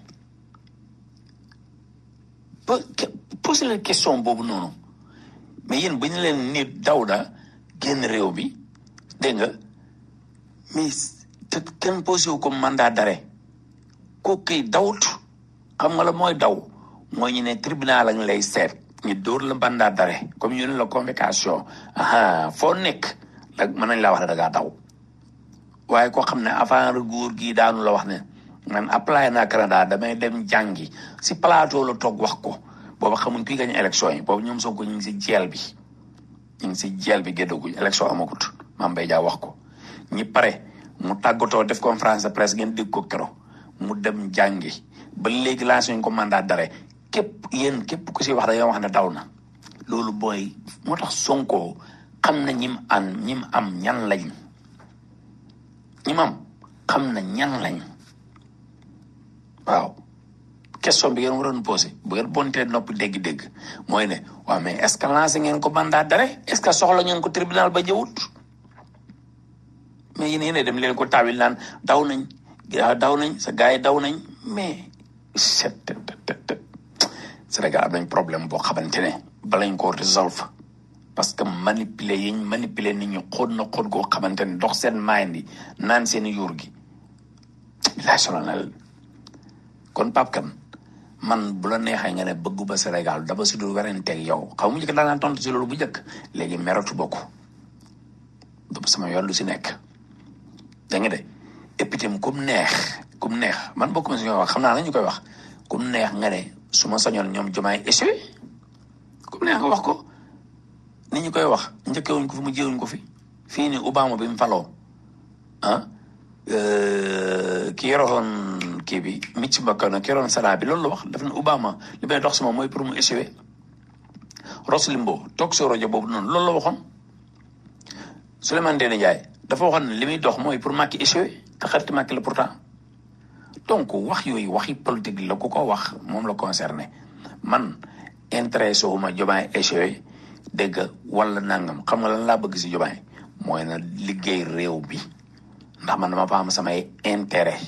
ba posé leen question boobu noonu mais yéen bu ñu leen ni daw na génn réew mi dégg nga mais te kenn posé wu ko mandat d'arrêt kooku kay dawut xam nga la mooy daw mooy ñu ne tribunal lañ lay seet ñu dóor la mandat d'arrêt comme ñu ne la convocation aha foo nekk nag mën nañ laa wax ne da ngaa daw waaye koo xam ne avant recours gi daanu la wax ne man apply naa Canada damay dem jàngi si plateau la toog wax ko booba xamuñ kuy gañ élection yi boobu ñoom Sonko ñu ngi si jeel bi ñu ngi si jeel bi géddaguñ élection amagut Mame Mbaye Dia wax ko ñi pare mu tàggatoo def conférence de presse ngeen dégg ko kero mu dem jàngi ba léegi lancé ñu ko mandat d'arrêt képp yéen képp ku si wax da nga wax ne daw na loolu booy moo tax Sonko xam na ñim an ñim am ñan lañ ñim am xam na ñan lañ waaw question bi ngeen waroon posé bu ngeen bontee noppi dégg-dégg mooy ne waaw mais est ce que lancé ngeen ko mandat d'arrêt est ce que soxla ngeen ko tribunal ba jëwut mais yéen yéen dem leen ko taawil naan daw nañ daw nañ sa gars yi daw nañ mais Sénégal am nañ problème boo xamante ne balañ ko résolve parce que manipuler yiñ manipuler nit ñi xóot na xóot goo xamante ne dox seen mind yi naan seen yuur gi bilaay solo na leen kon Pape Kane man bu la neexee nga ne bëggu ba Sénégal dafa si dul werenteeg yow xaw mu njëkk daan naa tontu si loolu bu njëkk léegi meratu bokk sama yoon lu si nekk da nga de et puis tam kum neex kum neex man bokk ma si ñoo wax xam naa la ñu koy wax kum neex nga ne su ma sañoon ñoom jomaay échoué kum neex nga wax ko ni ñu koy wax njëkkewuñ ko fi mu jéewuñ ko fi fii ni Obama bi mu faloo ah ki yoroon kii bi Mitch McConnell ki yoroon Sénat bi loolu la wax daf ne Obama li may dox sama mooy pour mu échoué Ross Limbaugh toog soo rajo boobu noonu loolu la waxoon Souleymane Ndéné Ndiaye dafa waxoon ne li muy dox mooy pour Macky échoué te xarit Macky la pourtant donc wax yooyu waxi politique la ku ko wax moom la concerné man intéressé wu ma Diomaye échoué dégg nga wala nangam xam nga lan laa bëgg si Diomaye mooy na liggéey réew bi ndax man dama fa am samay intérêt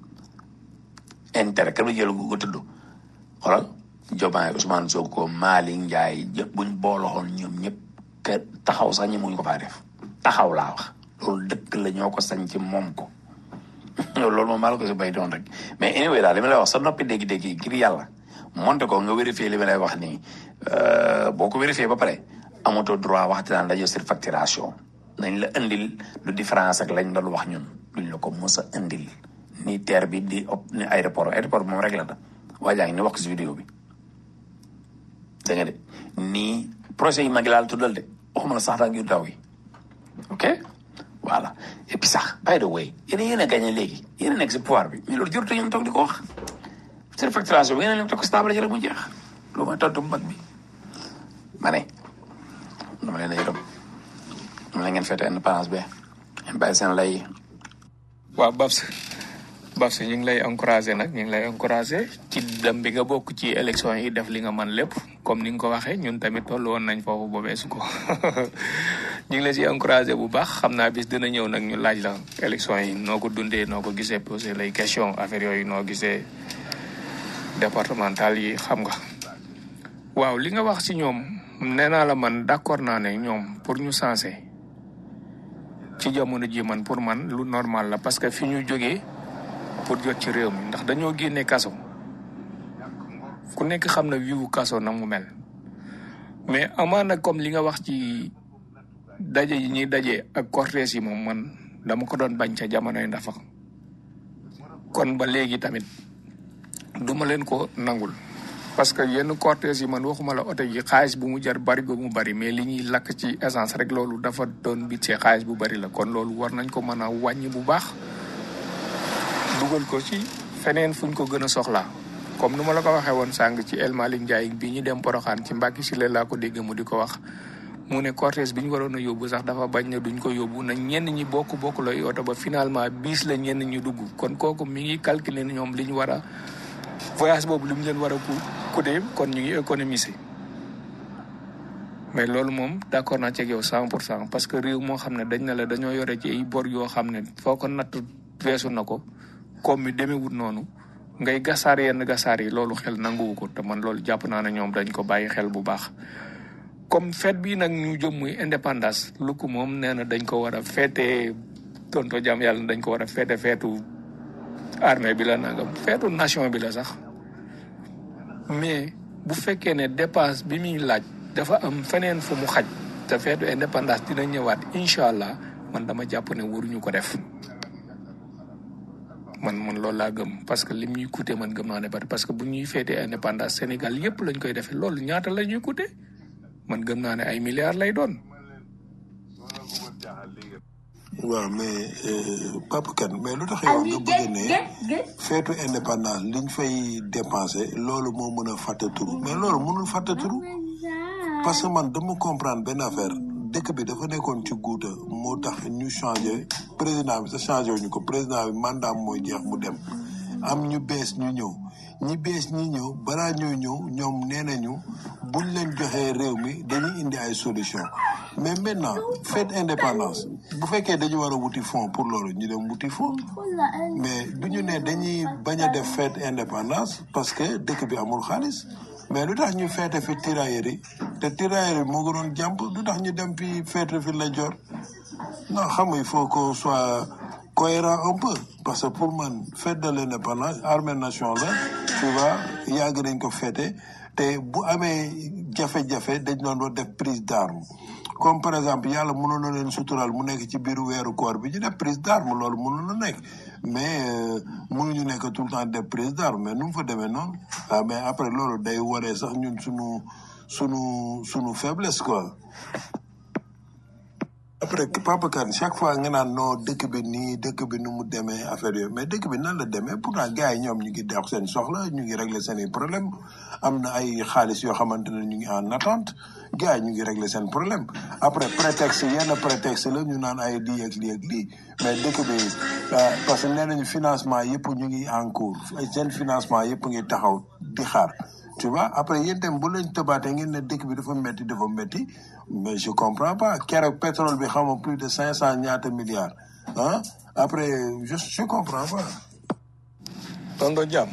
intérêt kenn du jël gu tudd xoolal Diomaye Ousmane Sonko Malick Ndiaye yëpp buñ booloxoon ñoom ñëpp ke taxaw sax ñi muñ ko faa def taxaw laa wax loolu dëkk la ñoo ko sañ ci moom ko loolu moom maa la ko si bay doon rek mais anyway daal li ma lay wax sa noppi dégg-dégg yi ngir yàlla monte ko nga vérifier li ma lay wax nii boo ko vérifier ba pare amatoo droit waxti naan dañoo surfacturation nañ la indil lu différence ak lañ doon wax ñun duñ la ko mos a indil ni terre bi di op ni aéroport aéroport bi moom rek la da waa jaa ngi ni wax si vidéo bi da nga de nii projet yi mag yi laal tuddal de waxuma la sax daa ngi daw yi ok voilà et puis sax by the way yéen yéen a gagné léegi yéen a nekk si pouvoir bi mais loolu jërëjëf ngeen toog di ko wax surfacturation bi ngeen leen toog si table ji rek mu jeex loolu mooy tontu bu mag bi ma ne dama leen a yërëm dama leen ngeen fête indépendance bi ngeen bàyyi seen lay waaw Babs Babs ñu ngi lay encouragé nag ñu ngi lay encouragé ci dem bi nga bokk ci élection yi def li nga man lépp comme ni nga ko waxee ñun tamit tollu woon nañ foofu boobee su ko ñu ngi la si encouragé bu baax xam naa bis dina ñëw nag ñu laaj la élection yi noo ko dundee noo ko gisee posé lay question affaire yooyu noo gisee départemental yi xam nga waaw li nga wax ci ñoom nee naa la man d'accord naa ne ñoom pour ñu sensé ci jamono ji man pour man lu normal la parce que fi ñu jógee pour jot ci réew mi ndax dañoo génne kaso ku nekk xam na wiwu kaso na mu mel mais amaana comme li nga wax ci daje yi ñuy daje ak cortège yi moom man dama ko doon bañ ca jamonoy ndafa kon ba léegi tamit duma leen ko nangul parce que yenn cortège yi man waxuma la oto yi xaalis bu mu jar bari ba mu bari mais li ñuy lakk ci essence rek loolu dafa doon bitee xaalis bu bari la kon loolu war nañ ko mën a wàññi bu baax dugal ko ci feneen fuñ ko gën a soxlaa comme nu ma la ko waxee woon sàng ci El Malick Ndiaye bi ñu dem Poroxaan ci Mbàkke si laa ko dégg mu di ko wax mu ne cortège bi ñu waroon a yóbbu sax dafa bañ ne duñ ko yóbbu na ñenn ñi bokk bokk lay oto ba finalement biis la ñenn ñi dugg kon kooku mi ngi calculer ne ñoom li ñu war a voyage boobu li mu leen war a ku coûter kon ñu ngi économiser mais loolu moom d'accord naa ci ak yow cent pour cent parce que réew moo xam ne dañ na la dañoo yore ci ay bor yoo xam ne foo ko natt weesu na ko comme mi demewut noonu ngay gasaar yenn gasaar yi loolu xel nanguwu ko te man loolu jàpp naa ne ñoom dañ ko bàyyi xel bu baax comme fête bii nag ñu jëm muy indépendance lu ko moom nee na dañ ko war a feete tonto jàmm yàlla dañ ko war a feete feetu armée bi la nangam feetu nation bi la sax mais bu fekkee ne dépense bi muy laaj dafa am feneen fu mu xaj te feetu indépendance dina ñëwaat incha allah man dama jàpp ne waruñu ko def man man loolu laa gëm parce que lim ñuy coûter man gëm naa ne bari parce que bu ñuy feetee indépendance Sénégal yépp lañ koy defee loolu ñaata la ñuy coûter man gëm naa ne ay milliards lay doon. waaw mais Papa Kane mais lu tax yow nga bëgg ne feetu indépendance liñ fay dépensé loolu moo mën a fàtte turu mais loolu mënul fàtte turu parce que man dama comprendre benn affaire dëkk bi dafa nekkoon ci guuta moo tax ñu changé président bi sa changé wuñu ko président bi mandat mooy jeex mu dem am ñu bees ñu ñëw ñi bees ñi ñëw balaa ñoo ñëw ñoom nee nañu buñ leen joxee réew mi dañuy indi ay solution mais maintenant fête indépendance bu fekkee dañu war a wuti fonds pour loolu ñu dem wuti fonds mais du ñu ne dañuy bañ a def fête indépendance parce que dëkk bi amul xaalis mais lu tax ñu feete fi tirailleurs yi te tirailleurs yi moo gënoon jàmp du tax ñu dem fi feetu fi la jor non xam nga il faut qu'on soit cohérent un peu parce que pour man fête de l'indépendance armée nation la tu vois yàgg nañ ko fêté te bu amee jafe-jafe dañ doon doon def prise d'arme comme par exemple yàlla mënoon na leen sutural mu nekk ci biir weeru koor bi ñu def prise d'arme loolu mënoon na nekk mais euh, mënuñu nekk tout le temps def prise d'arme mais nu mu fa demee noonu ah mais après loolu day waree sax ñun sunu sunu sunu faiblesse quoi après Papa Kane chaque fois nga naan non dëkk bi nii dëkk bi nu mu demee affaire yooyu mais dëkk bi nan la demee pourtant gars yi ñoom ñu ngi dox seen soxla ñu ngi régler seen i problème am na ay xaalis yoo xamante ne ñu ngi en attente gars yi ñu ngi régler seen problème après prétexte yenn prétexte la ñu naan ay lii ak lii ak lii mais dëkk bi ah, parce que nee nañu financement yëpp ñu ngi en cours seen financement yëpp ngi taxaw di xaar tu vois après yéen tam bu leen tëbaatee ngeen ne dëkk bi dafa métti dafa métti mais je comprends pas keroog pétrole bi xam nga plus de cinq cent ñaata milliards ah après je je comprends pas. tonto jàmm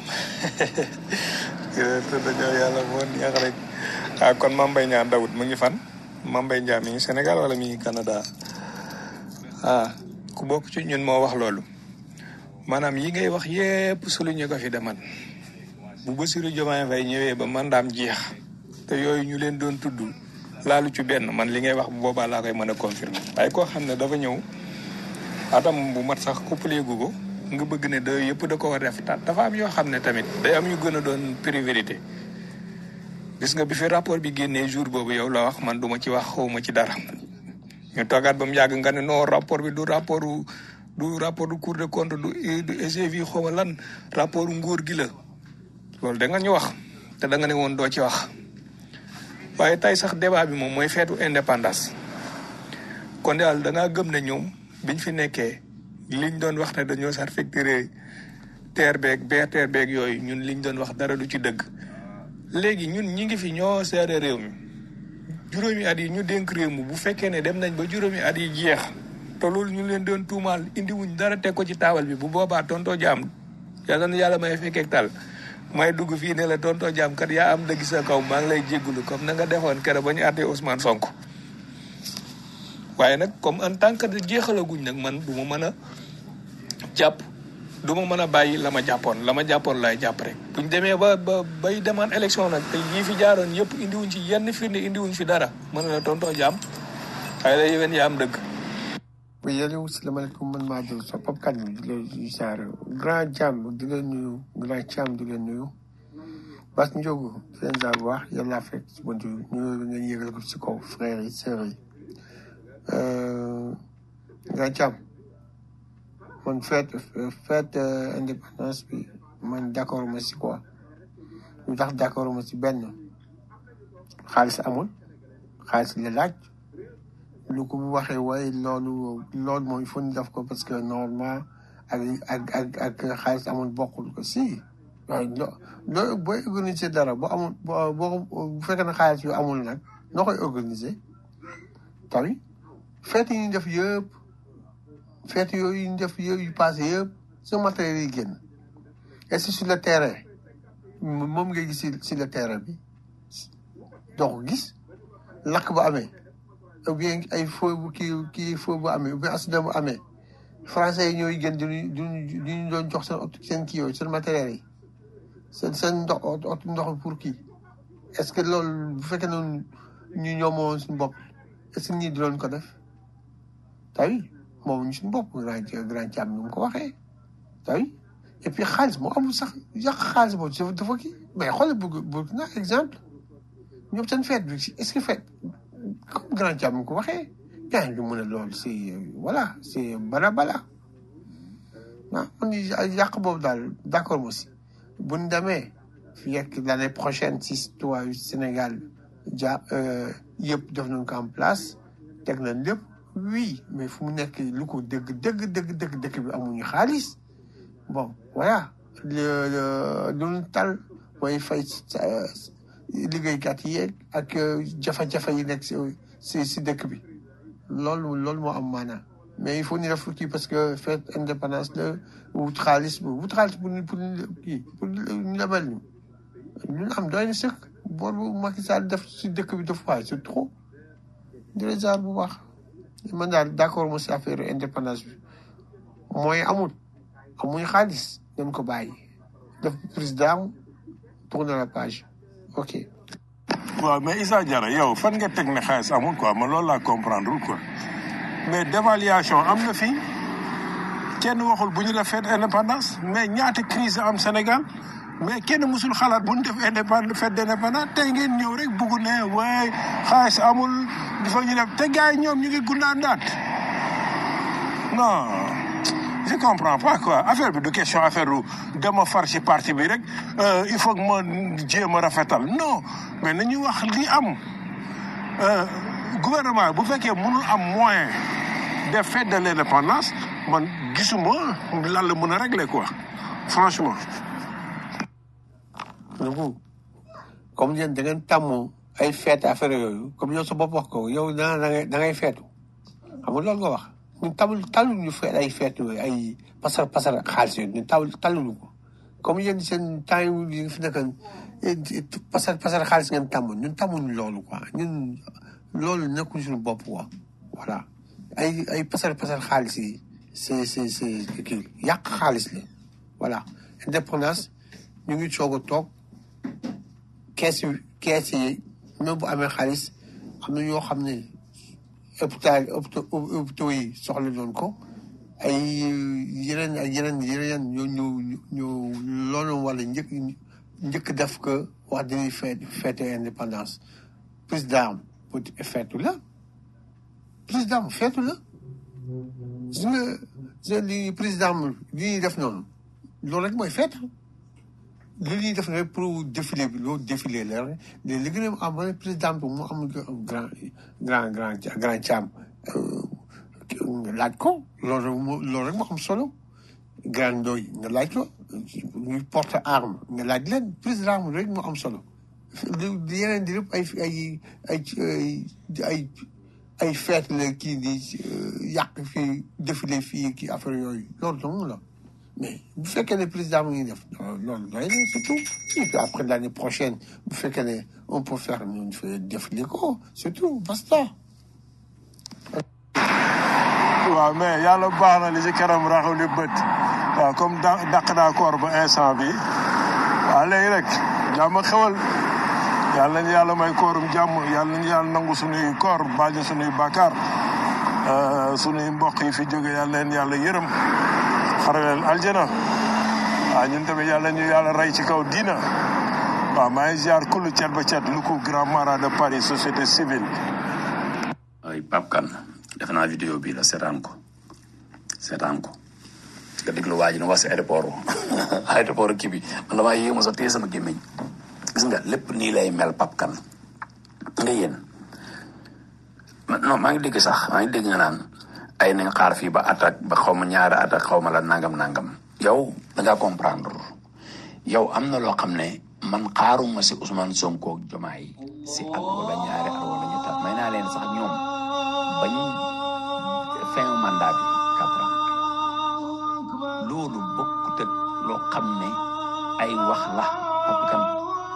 tonto jàmm yàlla moo neex rek ah kon Mame Mbaye Niang Daoud mu ngi fan Mame Mbaye Niang mi ngi Sénégal wala mi ngi Canada ah ku bokk ci ñun moo wax loolu maanaam yi ngay wax yépp souligné ko fi deman bu Bassirou Diomaye Faye ñëwee ba mandaam jeex te yooyu ñu leen doon tudd laalu ci benn man li ngay wax bu boobaa laa koy mën a confirmer waaye koo xam ne dafa ñëw atam bu mat sax couplé gu ko nga bëgg ne da yëpp da ko war a def ta- dafa am yoo xam ne tamit day am yu gën a doon priorité gis nga bi fi rapport bi génnee jour boobu yow la wax man duma ci wax xawma ci dara ñu toogaat ba mu yàgg nga ne non rapport bi du rapport du rapport du cour de compte du du SGV xawma lan rapport nguur gi la loolu da nga ñu wax te da nga ne woon doo ci wax waaye tey sax débat bi moom mooy feetu indépendance kon daal da ngaa gëm ne ñoom biñ fi nekkee liñ doon wax ne dañoo sarfecturé terre beeg BRT beeg yooyu ñun liñ doon wax dara du ci dëgg léegi ñun ñi ngi fi ñoo seere réew mi juróomi at yi ñu dénk réew mi bu fekkee ne dem nañ ba juróomi at yi jeex te loolu ñu leen doon tuumaal indiwuñ dara teg ko ci taabal bi bu boobaa tontoo jaam yàlla na yàlla may fekkeek tal may dugg fii ne la tontoo jaam kat yaa am dëgg sa kaw maa ngi lay jéggulu comme na nga defoon kere ba ñu àttee Ousmane Sonko waaye nag comme en tant que jeexalaguñ nag man du ma mën a jàpp du ma mën a bàyyi la ma jàppoon la ma jàppoon laay jàpp rek buñ demee ba ba bay demaan élection nag te yii fi jaaroon yëpp indiwuñ ci yenn firnde indiwuñ fi dara mën na la tontoo jaam waaye la yéwén yaa am dëgg oui yéen salaamaaleykum man maa jël sa pap kan bi di leen di saar grand jàmm di leen nuyu grand càmm di leen nuyu bas njóogu di leen saar bu baax yàlla laa fekk si buntu nuyu ngeen yëgal ko si kaw frères yi sœurs yi grand càmm man fête fête indépendance bi man d'accord ma si quoi lu tax d'accord ma si benn xaalis amul xaalis la laaj lu ko bu waxee waaye loolu loolu moom il faut ñu def ko parce que normalement ak ak ak ak xaalis amul bokkul ko si waaye lo loo booy organiser dara boo amul boo boo bu fekkee ne xaalis yu amul nag noo koy organiser tamit fête yi ñu def yëpp fête yooyu ñu def yooyu yu passé yëpp sa matériel yi génn et c'est sur le terrain moom ngay gis si si le terrain bi doo ko gis lakk ba amee ou bien ay feu bu kii kii feu bu amee ou bien accident bu amee français yi ñooy gën di ñu di ñu doon jox seen oto seen kii yooyu seen matériel yi seen seen ndox oto ndox pour kii est-ce que loolu bu fekkee ne ñu ñoomoo suñu bopp est-ce que ñii di doon ko def tawi moom ñu suñu bopp grand grand càmm ni mu ko waxee tawi et puis xaalis moo amul sax yàq xaalis boobu dafa dafa kii mais xoolal bu Burkina exemple ñoom seen fête bi est-ce que fête comme grand càmm ko waxee gars yi mu ne loolu c'est voilà c'est bala bala ah man yàq boobu daal d'accord mo si bu ñu demee fii ak l'année prochaine si citoyen Sénégal ja yëpp def nañ ko en place teg nañ lépp oui mais fu mu nekk lu ko dëgg dëgg dëgg dëgg dëkk bi amuñu xaalis bon voilà lu ñu tal mooy fay liggéeykat yi yeeg ak jafe-jafe yi nekk si si si dëkk bi loolu loolu moo am maanaam mais il faut ñu def kii parce que fête indépendance la wut xaalis bu wut xaalis pour pour kii pour ñu lebal ñu ñu am doy na sëkk bor bu Macky Sall def si dëkk bi def waay c'est trop di la jaar bu baax man daal d'accord mo si affaire indépendance bi mooy amul amuñ xaalis dañ ko bàyyi def président tourner la page ok waaw mais Issa Diarra yow fan nga teg ne xaalis amul quoi man loolu laa comprendre quoi mais dévaluation am na fii kenn waxul bu ñu def fête indépendance mais ñaata crise am Sénégal mais kenn musul xalaat bu ñu def indépendance fête d'indépendance tey ngeen ñëw rek bugg ne waay xaalis amul dafa ñu def te gars yi ñoom ñu ngi gundaandaat non je comprends pas quoi affaire bi du question affaire lu dama far ci parti bi rek euh, il faut que ma jéem a rafetal non mais nañu wax li am euh, gouvernement bu fekkee mënul am moyen de fête de l'indépendance man gisuma lan la mën a régler quoi franchement donc comme yéen da ngeen tàmm ay fête affaire yooyu comme yow sa bopp wax ko yow da da ngay da ngay feetu xam nga loolu nga wax ñun tamul talul ñu feet ay feet yooyu ay pasar pasar xaalis yooyu ñun tawul taluñu ko comme yéen seen temps yi fi nekk pasar pasar xaalis ngeen tàmm ñun tàmmuñu loolu quoi ñun loolu nekkul suñu bopp quoi voilà ay ay pasar pasar xaalis yi c'est c'est c'est kii yàq xaalis la voilà indépendance ñu ngi soog a toog kees yi kees yi même bu amee xaalis am na yoo xam ne hôpital hôpitaux yi soxla doon ko ay yeneen ay yeneen yeneen ñoo ñu ñu loolu wala njëkk njëkk def ko wax dañuy fête fête indépendance président pour feetu la président feetu la gis nga gis nga li président li ñuy def noonu loolu rek mooy feet li ñuy def rek pour défilé bi loolu défilé la rek mais li gën a am mooy président bi mu am grand grand grand grand caam laaj ko loolu rek moo loolu rek moo am solo grand doy nga laaj ko ñu porte arme nga laaj leen président rek moo am solo li yeneen di lépp ay ay ay ay ay fête la kii di yàq fii défilé fii kii affaire yooyu loolu dong la mais bu fekkee ne président mu ngi def loolu doy na c'est tout et puis après l'année prochaine bu fekkee ne on peut faire ñu fa défilé ko c'est tout basta waaw mais yàlla baax na li ci kanam raxu li bët waaw comme da dàq naa koor ba instant bi waaw léegi rek jàmm xewal yàlla nañu yàlla may koorum jàmm yàlla nañu yàlla nangu suñuy koor baal ñu suñuy bàkkaar suñuy mbokk yi fi jóge yàlla leen yàlla yërëm xaraleel aljana waaw ñun tamit yàlla ñu yàlla rey ci kaw diina waaw maa ngi ziar kullu cet ba cet lu ko grand mara de Paris société civile ay Pape Kane defe naa vidéo bii la seetaan ko seetaan ko nga déglu waa ji na wax si aéroport aéroport kii bi man damaa yéemu sax téye sama gémmiñ gis nga lépp nii lay mel Pape Kane nga yéen non maa ngi dégg sax maa ngi dégg nga naan ay nañ xaar fii ba attaque ba xaw ma ñaari attaque xaw ma la nangam nangam yow da ngaa comprendre yow am na loo xam ne man xaaruma si Ousmane Sonko ak Jomaay si at wala ñaari at wala ñetti at may naa leen sax ñoom bañ fin mandat bi quatre ans loolu bokkut ak loo xam ne ay wax la Pape Kane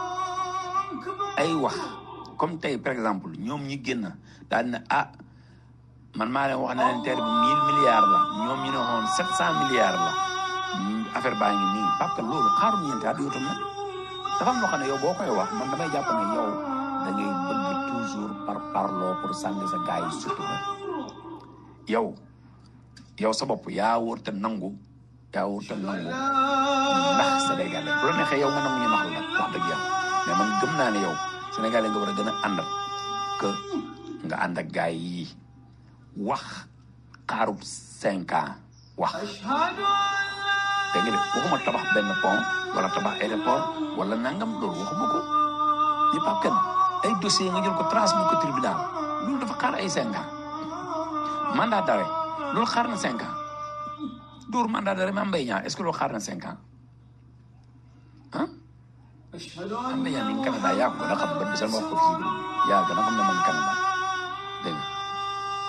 ay wax comme tey par exemple ñoom ñi génn daal ne ah man maa leen wax na leen terre bi mille milliards la ñoom ñu ne woon sept cent milliards la affaire baa ngi nii Pape Kane loolu xaaruñu yéen taat yow tam nag dafa am loo xam ne yow boo koy wax man damay jàpp ne yow da ngay bëgg toujours par parloo pour sànni sa gars yi sutura yow yow sa bopp yaa wóor te nangu yaa wóor te nangu ndax Sénégalais bu la neexee yow nga nangu ñu nax la nag wax dëgg yàlla mais man gëm naa ne yow Sénégalais nga war a gën a ànd que nga ànd ak gars yi wax xaarub cinq ans wax dégg nga de waxuma tabax benn pont wala tabax aéroport wala nangam loolu waxuma ko ni Pape Kane ay dossier nga jël ko transmis ko tribunal loolu dafa xaar ay cinq ans mandat d'arrêt loolu xaar na cinq ans dóor mandat d'arrêt ma mbay ñaar est-ce que loolu xaar na cinq ans ah am na yaa ni Canada yaa ko gën a xam ba bisal ma wax ko fii yaa gën a xam ne man Canada dégg nga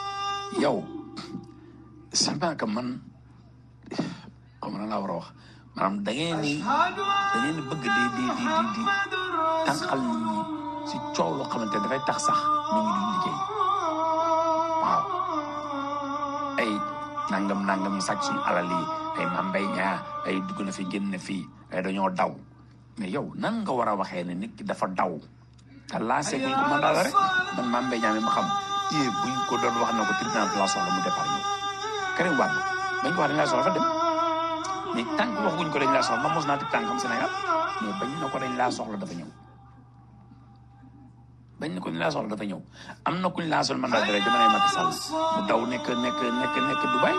yow c'est pas que man xam na laa war a wax maanaam da ngeen ni da ngeen di bëgg di di di di di tànqal nit ñi si coow loo xamante ne dafay tax sax nit ñi duñ liggéey waaw ay nangam nangam ñu sàcc suñu alal yi ay mambay ñaa ay dugg na fi génn fii ay dañoo daw mais yow nan nga war a waxee ne nit ki dafa daw te lancé guñ ko mandat la rek man mambay ñaa mi ma xam yee buñ ko doon wax na ko tribunal de la soxla mu départ ñëw Karim Wade bañ ko wax dañ laa soxla fa dem mais tant que waxuñ ko dañ laa soxla ma mos naa teg tànkam Sénégal mais bañ na ko dañ laa soxla dafa ñëw bañ na ko dañ laa soxla dafa ñëw am na kuñ laa soxla mandat rek jamonoy Macky Sall mu daw nekk nekk nekk nekk Dubaï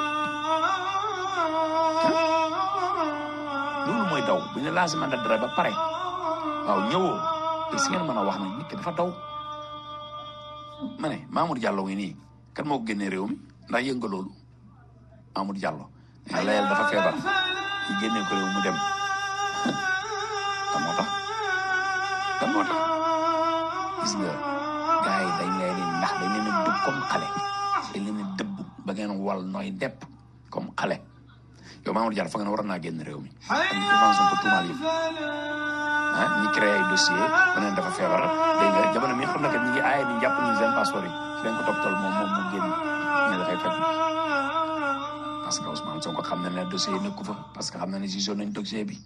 loolu mooy daw bu ñu lancé mandat dara ba pare waaw ñëwoo te si ngeen mën a wax nag nit ki dafa daw ma ne Mamour Diallo ngi nii kan moo ko génnee réew mi ndax yënga loolu Mamour Diallo nee layel dafa feebar ñu génnee ko réew mu dem kan moo tax kan moo tax gis nga gars yi dañ leen di ndax dañ leen a dëbb comme xale dañ leen a dëbb ba ngeen wal nooy depp comme xale yow Mamour Diallo fa nga ne war naa génn réew mi ak Ousmane Sonko tuumaal yëpp ah ñi créé ay dossier ba neen dafa feebar dégg nga jamono mi xam na que ñi ngi aaye ni jàpp ñu seen passeport yi ci lañ ko toppatoo moom moom mu génn ñu dafay fekk parce que Ousmane Sonko xam na ne dossier yi nekku fa parce que xam na ne gisoon nañ dossier bi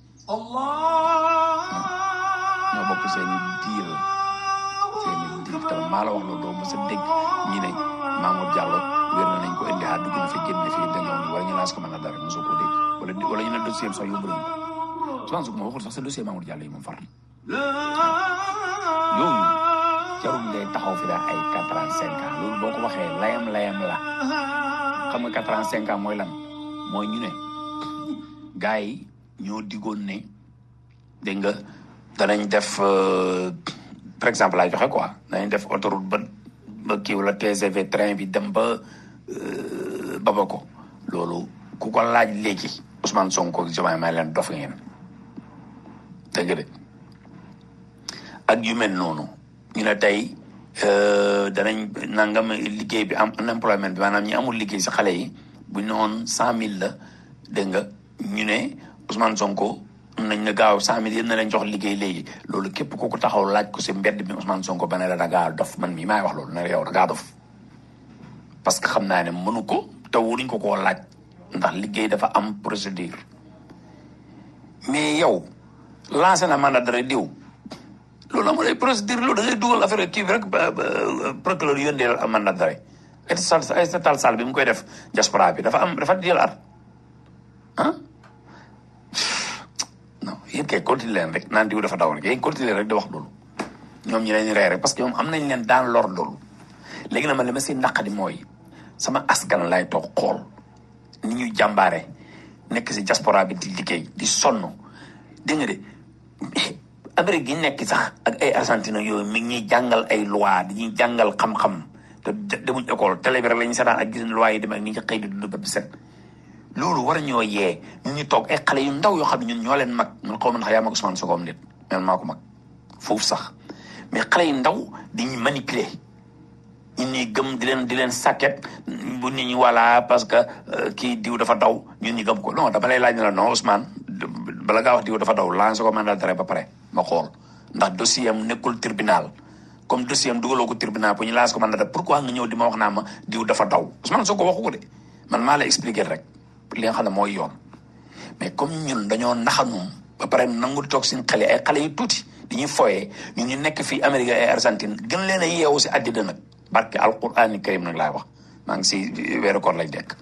ñoo bokk seen i diir seen i diir tamit maa la wax loolu doo mos a dégg ñi ne Mamour Diallo wér na nañ ko indi ah dugg na fi génn na fi dañoo ni wala ñu laas ko mën a dara mosoo koo dégg wala wala ñu ne dossier am sax yóbbu nañ ko Ousmane Sonko ma waxul sax sa dossier Mamour Diallo yi moom far yooyu jarul ngay taxaw fi daal ay quatre ans cinq ans loolu boo ko waxee layam layam la xam nga quatre ans cinq ans mooy lan mooy ñu ne gars yi ñoo digoon ne dégg nga danañ def par exemple laay joxe quoi danañ def autoroute ba ba kii wala TGV train bi dem ba Bamako loolu ku ko laaj léegi Ousmane Sonko ak Diomaye may leen dof ngeen dégg nga de ak yu mel noonu ñu ne tey danañ nangam liggéey bi am unemployment bi maanaam ñi amul liggéey si xale yi bu ñu ne woon cent mille la dégg nga ñu ne Ousmane Sonko nañ ne gaaw cent mille yéen na leen jox liggéey léegi loolu képp ku ko taxaw laaj ko si mbedd bi Ousmane Sonko ba ne la da ngaa dof man mii maay wax loolu ne la yow da ngaa dof parce que xam naa ne mënu ko te wuruñ ko koo laaj ndax liggéey dafa am procédure mais yow lancé na mandat dara diw loolu amul ay procédure loolu da ngay dugal affaire kii bi rek procureur yónnee la mandat dara ay sal ay tal sal bi mu koy def diaspora bi dafa am dafa jël at ah non yéen kay continuer leen rek naan diw dafa daw rek yéen continuer rek di wax loolu ñoom ñi leen rey rek parce que ñoom am nañ leen daan lor loolu léegi nag man li ma si naqadi mooy sama askan lay toog xool ni ñuy jàmbaare nekk si diaspora bi di liggéey di sonn dégg nga de Amérique gi nekk sax ak ay Argentine yooyu mi ngi ñuy jàngal ay loi di ñuy jàngal xam-xam te demuñ école télé bi rek la ñu seetaan ak gis loi yi dem ak ni ñu xëy di dund ba set loolu war ñoo yee ñun ñu toog ay xale yu ndaw yoo xam ne ñun ñoo leen mag man xaw ma ndax yaa mag Ousmane Sonko am nit man maa ko mag foofu sax mais xale yu ndaw di ñu manipuler ñun ñuy gëm di leen di leen sàkket bu nit ñi voilà parce que kii diw dafa daw ñun ñu gëm ko non dama lay laaj ne la non Ousmane bala ngaa wax diw dafa daw lancé ko mandat d'arrêt ba pare ma xool ndax dossier am nekkul tribunal comme dossier am dugaloo ko tribunal pour ñu lancé ko mandat d'arrêt pourquoi nga ñëw di ma wax naa ma diw dafa daw Ousmane Sonko waxu ko de man maa lay expliquer rek li nga xam ne mooy yoon mais comme ñun dañoo naxanum ba pare nangu toog seen xale ay xale yu tuuti di ñuy foyee ñun ñu nekk fii Amérique ay Argentine gën leen a yeewu si àddina nag barke alqurani karim nag laay wax maa ngi si weeru koor lay dekk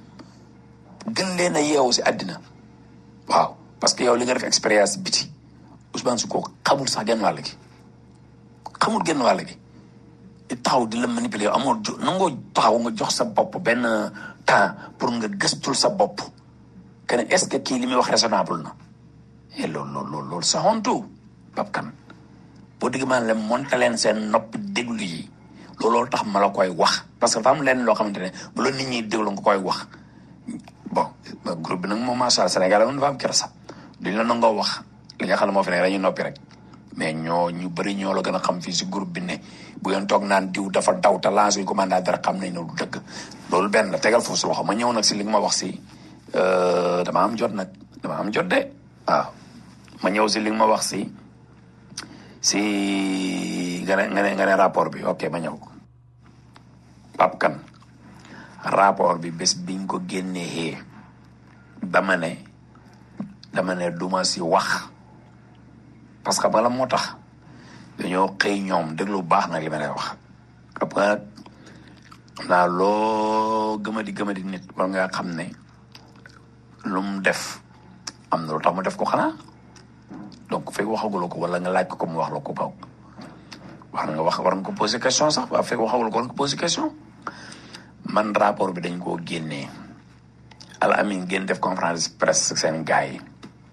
gën leen a yeewu si àddina waaw parce que yow li nga def expérience biti Ousmane Sonko xamul sax genn wàll gi xamul genn wàll gi di taxaw di la manipuler yow amoo jo nangoo taxaw nga jox sa bopp benn temps pour nga gëstul sa bopp que ne est-ce que kii li muy wax raisonnable na et loolu loolu loolu loolu c'est honteux Pape Kane boo dégg maa leen monte leen seen nopp déglu yi looloo tax ma la koy wax parce que dafa am leen loo xamante ne bu la nit ñi déglu nga koy wax bon groupe bi nag moom macha allah Sénégal moom dafa am kersa duñ la nangoo wax li nga xam ne moo fi nekk dañuy noppi rek mais ñoo ñu bëri ñoo la gën a xam fii si groupe bi ne bu ngeen toog naan diw dafa daw te lancé yu ko mandat dara xam nañ ne du dëgg loolu benn la tegal foofu si loxo ma ñëw nag si li nga ma wax si dama am jot nag dama am jot de waaw ma ñëw si li nga ma wax si si nga ne nga ne nga ne rapport bi ok ma ñëw Pape Kane rapport bi bés biñ ko génnee dama ne dama ne duma si wax parce que bala moo tax dañoo xëy ñoom déglu bu baax nag li ma lay wax xam nga nag xam naa loo gëmadi gëmadi nit war nga xam ne lu mu def am na lu tax mu def ko xanaa donc fekk waxaguloo ko wala nga laaj ko ko mu wax la ko baw war nga wax war nga ko poser question sax waaw fekk waxaguloo ko war nga ko poser question man rapport bi dañ koo génnee al amin ngeen def conférence de presse seen gars yi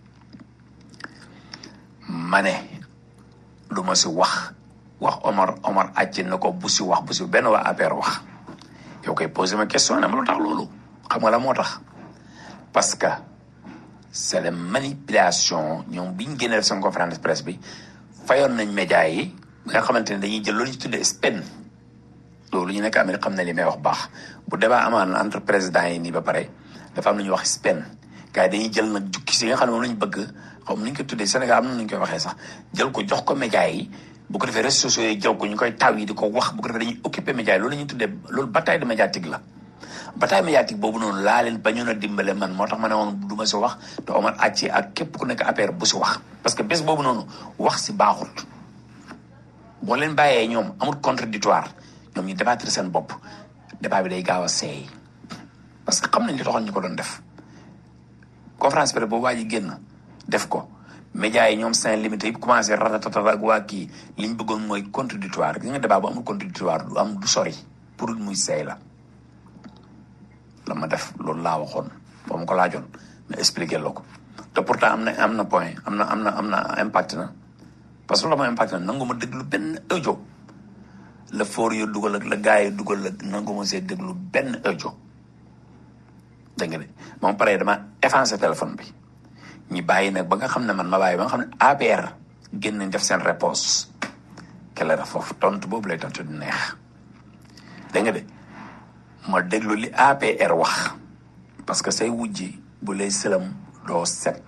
ma ne du ma si wax wax Omar Omar àcc na ko bu si wax bu si benn waa APR wax yow koy posé ma question ne ma lu tax loolu xam nga la moo tax parce que c'est la manipulation ñoom biñ génnee def seen conférence de presse bi fayoon nañ média yi ba nga xamante ne dañuy jël loolu ñu tuddee spin loolu ñu nekk Amérique xam ne li may wax baax bu débat amaan entre président yi nii ba pare dafa am lu ñuy wax spin gars yi dañuy jël nag jukki si nga xam ne moom lañ bëgg xaw ma nu ñu ko tuddee Sénégal am na nu ñu koy waxee sax jël ko jox ko média yi bu ko defee réseaux sociaux yi jël ko ñu koy taw yi di ko wax bu ko defee dañuy occuper média yi loolu la ñuy tuddee loolu bataille de médiatique la bataille médiatique boobu noonu laa leen bañoon a dimbale man moo tax ma ne woon du ma si wax te Omar Acci ak képp ku nekk APR bu si wax parce que bés boobu noonu wax si baaxut boo leen bàyyee ñoom amul contradictoire ñoom ñu débattre seen bopp débat bi day gaaw a seey parce que xam nañ li taxoon ñu ko doon def conférence presse boobu waa ji génn def ko média yi ñoom seen limité yi commencé ratatata ak waa kii li ñu bëggoon mooy contradictoire gis nga débat bu amul contradictoire du am du sori pour muy seey la la ma def loolu laa waxoon boo ma ko laajoon ma expliqué la ko te pourtant am na am na point am na am na am na impact na parce que la ma impact na nangu ma déglu benn audio la foor yo dugal ak la gars yi dugal ak nangu ma see déglu benn audio dégg nga de moom pare dama effacé téléphone bi ñi bàyyi nag ba nga xam ne man ma bàyyi ba nga xam ne APR génn nañ def seen réponse kele la foofu tontu boobu lay tontu du neex dégg nga de ma déglu li APR wax parce que say wujji bu lay sëlam doo set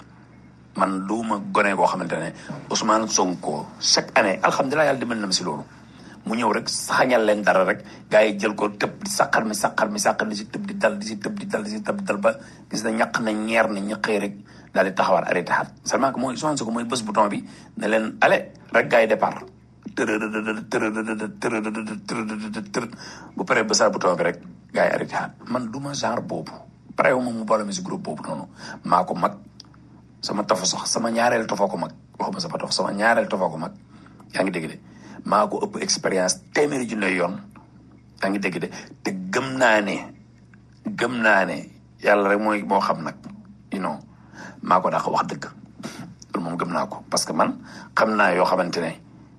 man du ma gone koo xamante ne Ousmane Sonko chaque année alhamdulilah yàlla dimbali na ma si loolu mu ñëw rek saxañal leen dara rek gars yi jël ko tëb di saqar mi saqar mi saqar di si tëb di dal di si tëb di dal di si tëb di dal ba gis na ñaq na ñeer na ñu xëy rek daal di taxawaat arrêté xaat seulement que mooy Ousmane Sonko mooy bés bouton bi ne leen allez rek gars yi départ tërëdëdë tërëdëdë tërëdëdë tërëdëdë tër bu paree bësaat bouton bi rek gars yi arrêté xaat man du ma genre boobu pare wu ma mu boole mi si groupe boobu noonu maa ko mag sama tofa sax sama ñaareel tofoo ko mag waxuma sama tof sama ñaareel tofoo ko mag yaa ngi dégg de maa ko ëpp expérience téeméeri junne yoon yaa ngi dégg de te gëm naa ne gëm naa ne yàlla rek mooy moo xam nag you know maa ko daa ko wax dëgg loolu moom gëm naa ko parce que man xam naa yoo xamante ne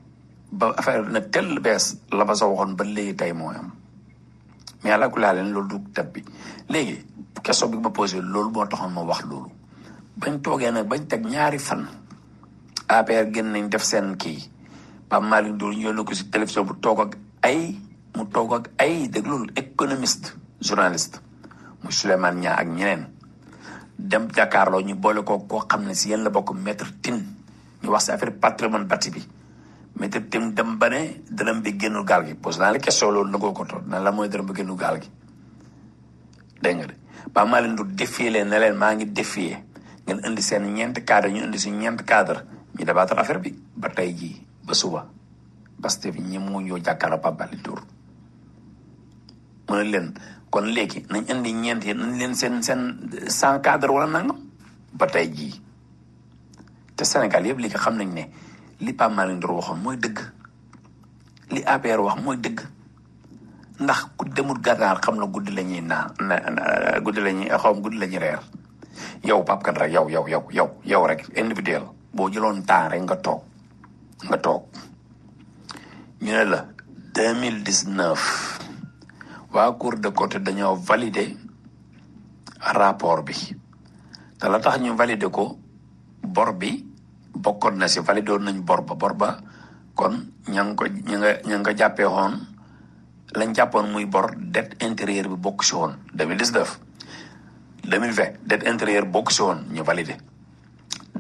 ba affaire na tel bees la ba sa waxoon ba léegi tey mooy am mais yàlla ku laa leen loolu du tab bi léegi question bi ma posé loolu moo taxoon ma wax loolu bañ toogee nag bañ teg ñaari fan APR génn nañ def seen kii Pape Malick Ndour ñu yónni ko si télévision bu toog ak ay mu toog ak ay dégg loolu économiste journaliste muy Souleymane Niang ak ñeneen dem jàkkaarloo ñu boole ko koo xam ne si yéen la bokk maître Tine ñu wax si affaire patrimoine bâti bi maître Tine dem ba ne dërëm bi génnul gaal gi posé naa la question loolu nangoo ko toog na la mooy dërëm bi génnul gaal gi dégg nga de Pape Malick Ndour défier leen ne leen maa ngi défier ngeen indi seen ñeent cadre ñu indi si ñeent cadre ñu débattre affaire bi ba tey jii ba suba parce que ñi mu ñoo jàkkaarloo Pape Malick Ndour mu ne leen kon léegi nañ indi ñeent yi nañ leen seen seen sans cadre wala nangam ba tey jii te Sénégal yëpp léegi xam nañ ne li Pape Malick Ndour waxoon mooy dëgg li APR wax mooy dëgg ndax ku demul gànnaar xam na guddi la ñuy naan na guddi la ñuy xaw ma guddi la ñuy reer yow Pape Kane rek yow yow yow yow yow rek individuel boo jëloon temps rek nga toog nga toog ñu ne la deux mille dix neuf waa Cour des comptes dañoo valider rapport bi te la tax ñu valider ko bor bi bokkoon na si valider woon nañ bor ba bor ba kon ña ngi ko ña nga ña nga jàppee woon lañ jàppoon muy bor dette intérieure bi bokk si woon deux mille dix neuf deux mille vingt dette intérieure bokk si woon ñu valider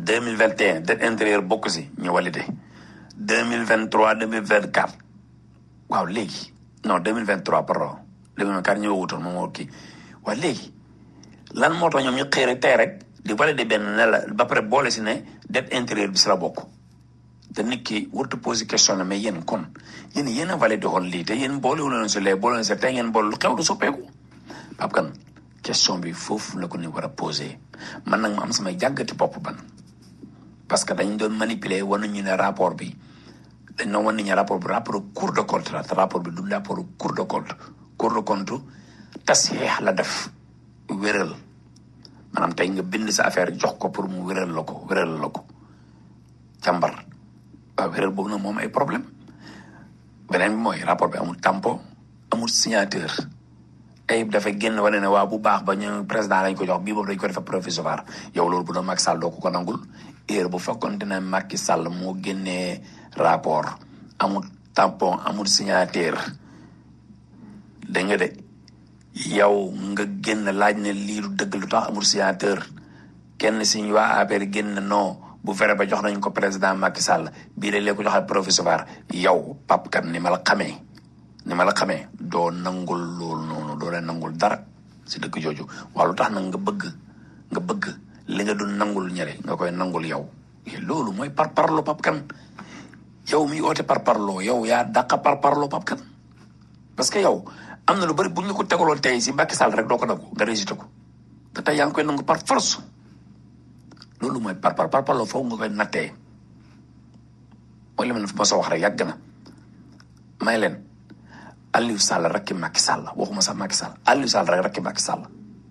deux mille vingt et un dette intérieure bokk si ñu validé deux mille vingt trois deux mille vingt quatre waaw léegi non deux mille vingt trois pardon deux mille vingt quatre ñëw wutoon moom moo kii waaw léegi lan moo tax ñoom ñu xëy rek tey rek di validé benn ne la ba pare boole si ne dette intérieure bi si la bokk te nit ki warut a posé question ne mais yéen kon yéen yéen a validé woon lii te yéen boole wu leen si lee boole leen si tey ngeen boole lu xew du soppeeku Pape Kane question bi foofu la ko ni war a posé man nag ma am samay jàggati bopp ban parce que dañ doon manipuler war nañu ne rapport bi dañ doon wan nañu rapport bi rapport cour de compte la te rapport bi du rapport cour de compte cour de compte tasxiix la def wéral maanaam tey nga bind sa affaire jox ko pour mu wéral la ko wéral la ko càmbar waaw wéral boobu nag moom ay problème beneen bi mooy rapport bi amul tampon amul signateur ay dafa génn wane ne waaw bu baax ba ñu président lañ ko jox bii boobu dañ ko defa provisoire yow loolu bu doon Macky Sall doo ko ko nangul heure bu fekkoon ne Macky Sall moo génnee rapport amul tampon amul signateur dégg nga de yow nga génn laaj ne lii lu dëgg lu tax amul signateur kenn si ñu waa APR génn non bu fere ba jox nañ ko président Macky Sall bii dañ leen ko joxal provisoire yow Pape Kane ni ma la xamee ni ma la xamee doo nangul loolu noonu doo leen nangul dara si dëkk jooju waaw lu tax nag nga bëgg nga bëgg li nga dul nangul ñële nga koy nangul yow loolu mooy par parlo Pape Kane yow mi oote par parlo yow yaa dàqa par parlo Pape Kane parce que yow am na lu bëri bu ñu ko tegaloon tey si Macky Sall rek doo ko nangu nga résulté ko te tey yaa ngi koy nangu par force loolu mooy par par par parlo foofu nga koy nattee mooy li ma leen fa sa wax rek yàgg na may leen Aliou Sall rakki Macky Sall waxuma sax Macky Sall Aliou Sall rek rakki Macky Sall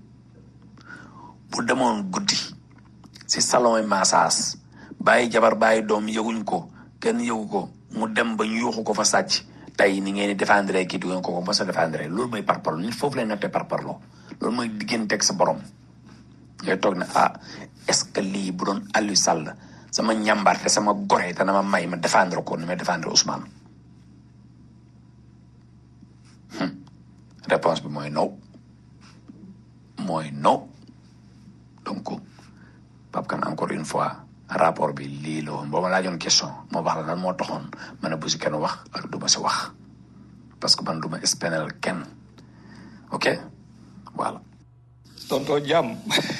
bu demoon guddi si salon yi massage bàyyi jabar bàyyi doom yëguñ ko kenn yëgu ko mu dem ba ñu yuuxu ko fa sàcc tey ni ngeen di défendre kii du ngeen ko ko mos a défendre loolu mooy par parlo nit foofu lay nattee par parlo loolu mooy digganteeg sa borom ngay toog ne ah est-ce que lii bu doon Aliou Sall sama ñàmbarte sama gore dana ma may ma défendre ko ni ma défendre Ousmane réponse bi mooy non mooy non donc Pape Kane encore une fois rapport bi lii la woon boo ma laajoon question moo wax la lan moo taxoon ma ne bu si kenn wax ak du ma si wax parce que man du ma espénal kenn ok voilà tonto jàmm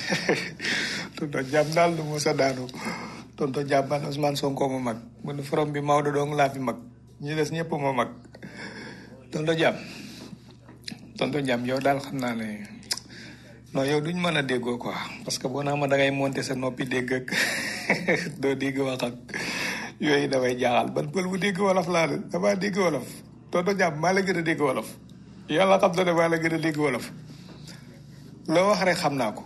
tonto jàmm daal du musa daanu tonto jàmm man Ousmane Sonko ma mag mu ne forom bi Maodo dong laa fi mag ñi des ñëpp ma mag tonto jàmm tonto jàmm yow daal xam naa ne non yow duñ mën a déggoo quoi parce que boo naa ma dangay monter sa noppi dégg ak doo dégg wax ak yooyu damay jaaxal ban pël bu dégg wolof laa de damaa dégg wolof tonto jàmm maa la gën a dégg wolof yàlla xam na ne maa la gën a dégg wolof loo wax rek xam naa ko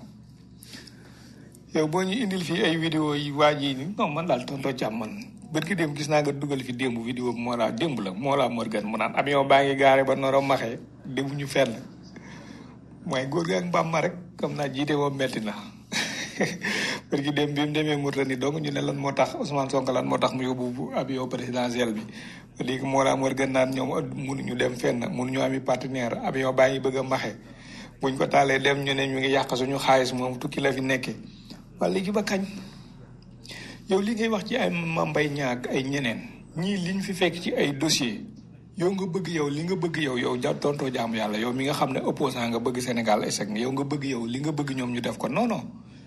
yow boo ñu indil fii ay vidéo yi waa ji ni non man daal tonto jàmm man bët ki démb gis naa nga dugal fi démb vidéo bi moo laa démb la moo laa Morgan mu naan avion baa ngi gaare ba noro maxee démb ñu fenn mooy góor gi ak mbaam ma rek comme naa jiite moom metti na bët ki démb bi mu demee Mauritanie donc ñu ne lan moo tax Ousmane Sonko lan moo tax mu yóbbu avion présidentiel bi léegi moo laa Morgan naan ñoom mënuñu dem fenn mënuñu ami partenaire avion baa ngi bëgg a maxe buñ ko taalee dem ñu ne ñu ngi yàq suñu xaalis moom tukki la fi nekkee waa léegi ba kañ yow li ngay wax ci ay mambay ñaak ay ñeneen ñii liñ fi fekk ci ay dossier yow nga bëgg yow li nga bëgg yow yow ja tontoo jaamu yàlla yow mi nga xam ne opposant nga bëgg Sénégal échec yow nga bëgg yow li nga bëgg ñoom ñu def ko non non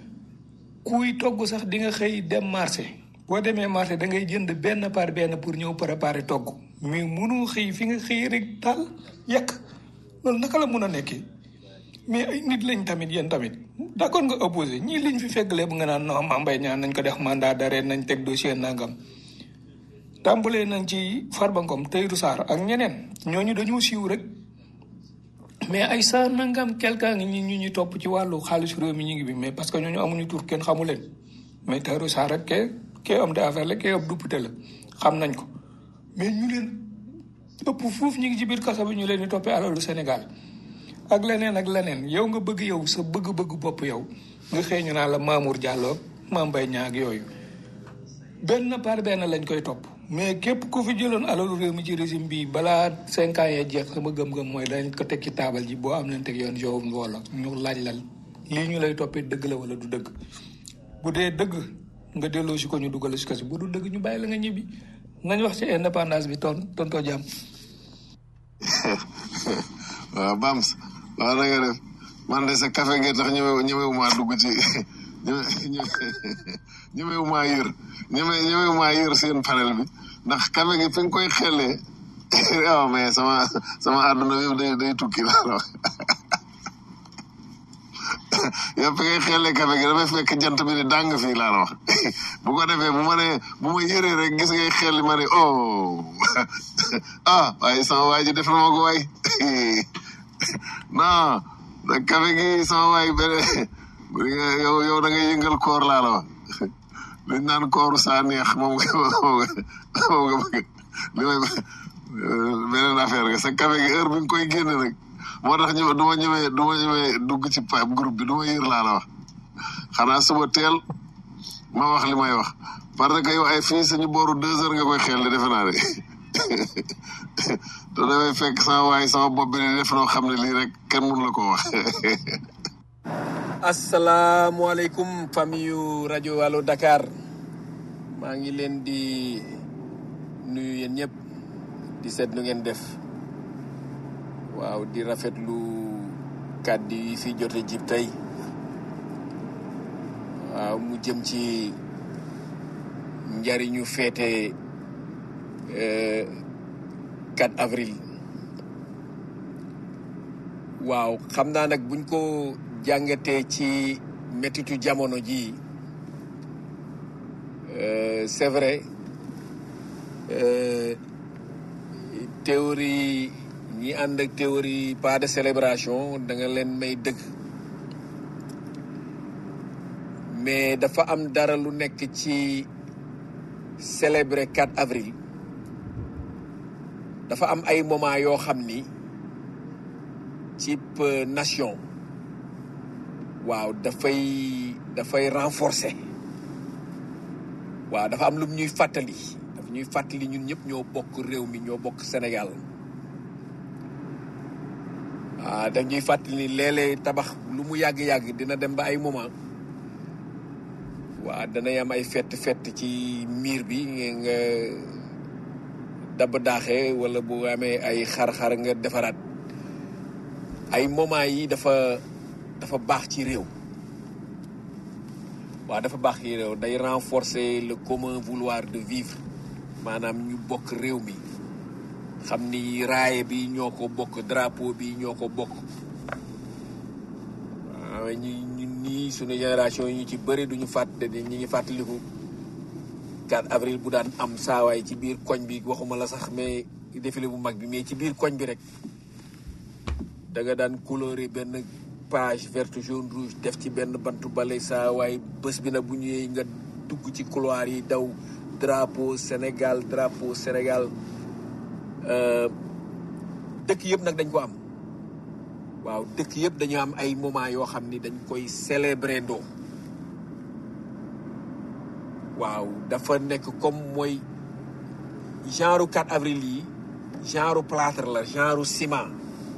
kuy togg sax di nga xëy dem marché boo demee marché da ngay jënd benn par benn pour ñëw préparer togg mais mënoo xëy fi nga xëy rek taal yàq loolu naka la mun a nekkee mais ay nit lañ tamit yéen tamit d'accord nga opposé ñii liñ fi fekk lépp nga naan non Mame Mbaye Niang nañ ko def mandat d'arrêt nañ teg dossier nangam tàmbalee nañ ci Farba Ngom Tahirou Sarr ak ñeneen ñooñu dañoo siiw rek mais ay sa nangam quelqu'un ngi ñi ñu ñuy topp ci wàllu xaalis réew mi ñu ngi bi mais parce que ñooñu amuñu tur kenn xamu leen mais Tahirou Sarr rek ke kee homme d'affaires la kee ab député la xam nañ ko mais ñu leen ëpp foofu ñu ngi ci biir kaso bi ñu leen di toppee alalu Sénégal ak leneen ak leneen yow nga bëgg yow sa bëgg-bëgg bopp yow nga xëy ñu naa la Mamour Diallo Mame Mbaye Niang ak yooyu benn par benn lañ koy topp mais képp ku fi jëloon alalu réew mi ci régime bi balaa cinq ans yee jeex sama gëm-gëm mooy dañ ko teg ci taabal ji boo am leen teg yoon yow wala ñu laaj la lii ñu lay toppee dëgg la wala du dëgg bu dee dëgg nga delloo si ko ñu dugal si kasi bu du dëgg ñu bàyyi la nga ñibbi nañ wax ci indépendance bi ton tontoo jàmm waaw Bams waaw na nga def man de sa café gi tax ñëwe ñëwewumaa dugg ci ñëwe ñëwewumaa yër ñëwe ñëwewumaa yër seen panel bi ndax café gi fi nga koy xellee waaw mais sama sama àdduna bi yëpp day day tukki laa la wax yow fi ngay xellee café gi dafay fekk jant bi ni dàng fii laa la wax bu ko defee bu ma nee bu ma yëree rek gis ngay xelli ma ne oh ah waaye sama waay ji def na ma ko waay non da café gi sama waay beneen bu di nga yow yow da ngay yëngal koor laa la wax liñ naan kooru saa neex moom nga moom nga moom nga bëgg li may beneen affaire nga sa café gi heure bi nga koy génne nag moo tax ñu du ma ñëwee du ma ñëwee dugg ci pa groupe bi du ma yër laa la wax xanaa suba teel ma wax li may wax parce que yow ay fii suñu booru deux heures nga koy xel defe naa de te damay fekk sama waay sama bopp bi di def noo xam ne lii rek kenn mënu la ko wax asalaamualeykum famille yu rajo Allo Dakar maa ngi leen di nuyu yéen ñëpp di seet nu ngeen def waaw di rafetlu kàddu yi fi jote jib tey waaw mu jëm ci njariñu feete euh, 4 avril waaw xam naa nag buñ ko jàngatee ci métitu jamono ji euh, c'est vrai euh, théorie ñi ànd ak théorie pas de célébration da nga leen may dëgg mais dafa am dara lu nekk ci célébrer 4 avril dafa am ay moment yoo xam ni ci nation waaw dafay dafay renforcer waaw dafa am lu ñuy fàttali daf ñuy fàttali ñun ñëpp ñoo bokk réew mi ñoo bokk Sénégal waaw daf ñuy fàttali ni léeg-léeg tabax lu mu yàgg-yàgg dina dem ba ay moment waaw danay am ay fett fett ci miir bi nga dab daaxee wala bu amee ay xar-xar nga defaraat ay moment yi dafa dafa baax ci réew waaw dafa baax ci réew day renforcer le commun vouloir de vivre maanaam ñu bokk réew mi xam ni raaye bi ñoo ko bokk drapeau bi ñoo ko bokk waaw ñu ñun ñii suñu génération yi ñu ci bëri duñu fàtte di ñi ngi fàttaliku 4 avril bu daan am saawaay ci biir koñ bi waxuma la sax mais défilé bu mag bi mais ci biir koñ bi rek da nga daan coloré benn page verte jaune rouge def ci benn bantu bale saawaay bés bi nag bu ñëwee nga dugg ci couloir yi daw drapeau Sénégal drapeau Sénégal dëkk yëpp nag dañ ko am waaw dëkk yëpp dañu am ay moment yoo xam ni dañ koy célébrer ndoo waaw dafa nekk comme mooy genre 4 avril yi genre plâtre la genre ciment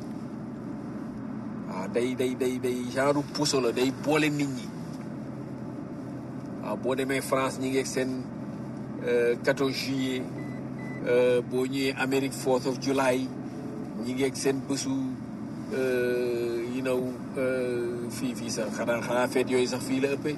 waaw day day day day genre puso la day boole nit ñi waaw boo demee France ñi ngi ak seen 14 juillet boo ñëwee Amérique 4th of July ñi ngi ak seen bésu you know fii fii sax xanaa xanaa feet yooyu sax fii la ëppee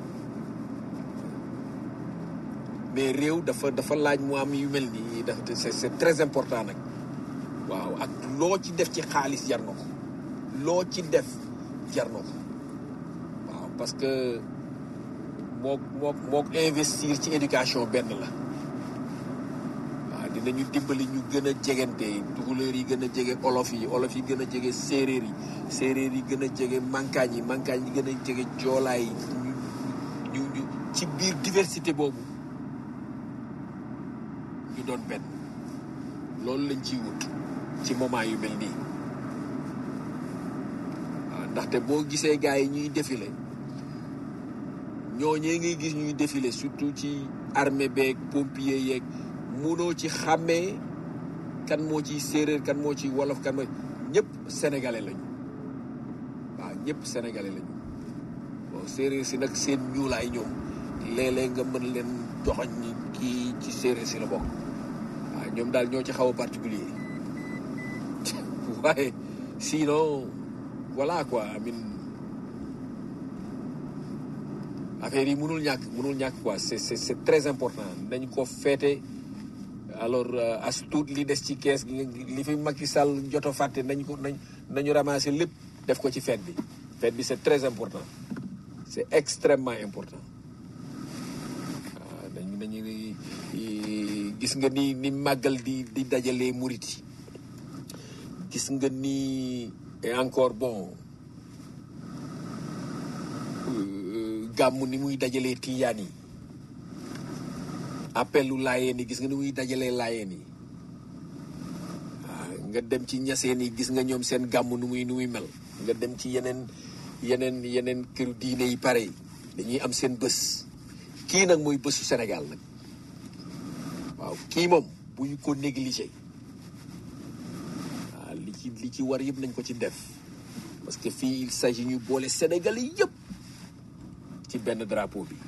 mais réew dafa dafa laaj mu am yu mel nii dafa c'est c'est très important nag waaw ak loo ci def ci xaalis jar na ko loo ci def jar na ko waaw parce que moo moo moo investir ci éducation benn la waaw dinañu dimbali ñu gën a jegante tukulóor yi gën a jege olof yi olof yi gën a jege séeréer yi séeréer yi gën a jege mankaañ yi mankaañ yi gën a jege joolaay yi ñu ñu ñu ci biir diversité boobu ñu doon benn loolu lañ ciy wut ci moment yu mel nii waaw ndaxte boo gisee gars yi ñuy défilé ñooñee ngay gis ñuy défilé surtout ci armée beeg pompier yeeg munoo ci xàmmee kan moo ciy séeréer kan moo ciy wolof kan moo ñëpp sénégalais lañu waaw ñëpp sénégalais lañu bon séeréer si nag seen ñuulaay ñoom léeg-léeg nga mën leen joxoñ ni kii ci séeréer si la bokk waaw ñoom daal ñoo ci xaw a particulier waaye sinon voilà quoi amin affaire yi mënul ñàkk mënul ñàkk quoi c'est c'est c'est très important dañ ko féete alors euh, as tuut li des ci kees gi li fi Macky Sall joto fàtte nañ ko nañ nañu ramasser lépp def ko ci fête bi fête bi c'est très important c'est extrêmement important waaw dañu dañu gis nga ni ni màggal di di dajalee murit yi gis nga ni et encore bon euh, gàmmu ni muy dajalee tiyaan yi appelu laayeen yi gis nga ni muy dajalee laayeen yi waaw nga dem ci ñaseen yi gis nga ñoom seen gàmm nu muy nu muy mel nga dem ci yeneen yeneen yeneen këru diine yi pare yi dañuy am seen bés kii nag mooy bésu Sénégal nag waaw kii moom bu ñu ko négligé waaw li ci li ci war yëpp nañ ko ci def parce que fii il s'agit ñu boole Sénégal yi yëpp ci benn drapeau bi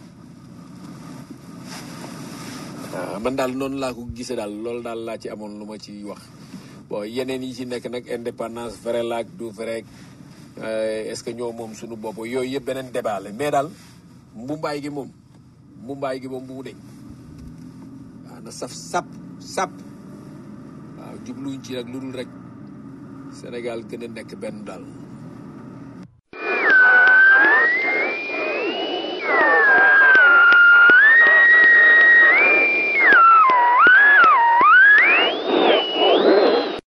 waaw man daal noonu laa ko gisee daal loolu daal laa ci amoon lu ma ci wax bon yeneen yi ci nekk nag indépendance vrai la ak du vrai euh, est-ce que ñoo moom suñu bopp yooyu yëpp beneen débat la mais daal mbumbaay gi moom mbumbaay gi moom bu mu deñ waaw na saf sap sap waaw jubluñ ci rek lu dul rek Sénégal gën a nekk benn daal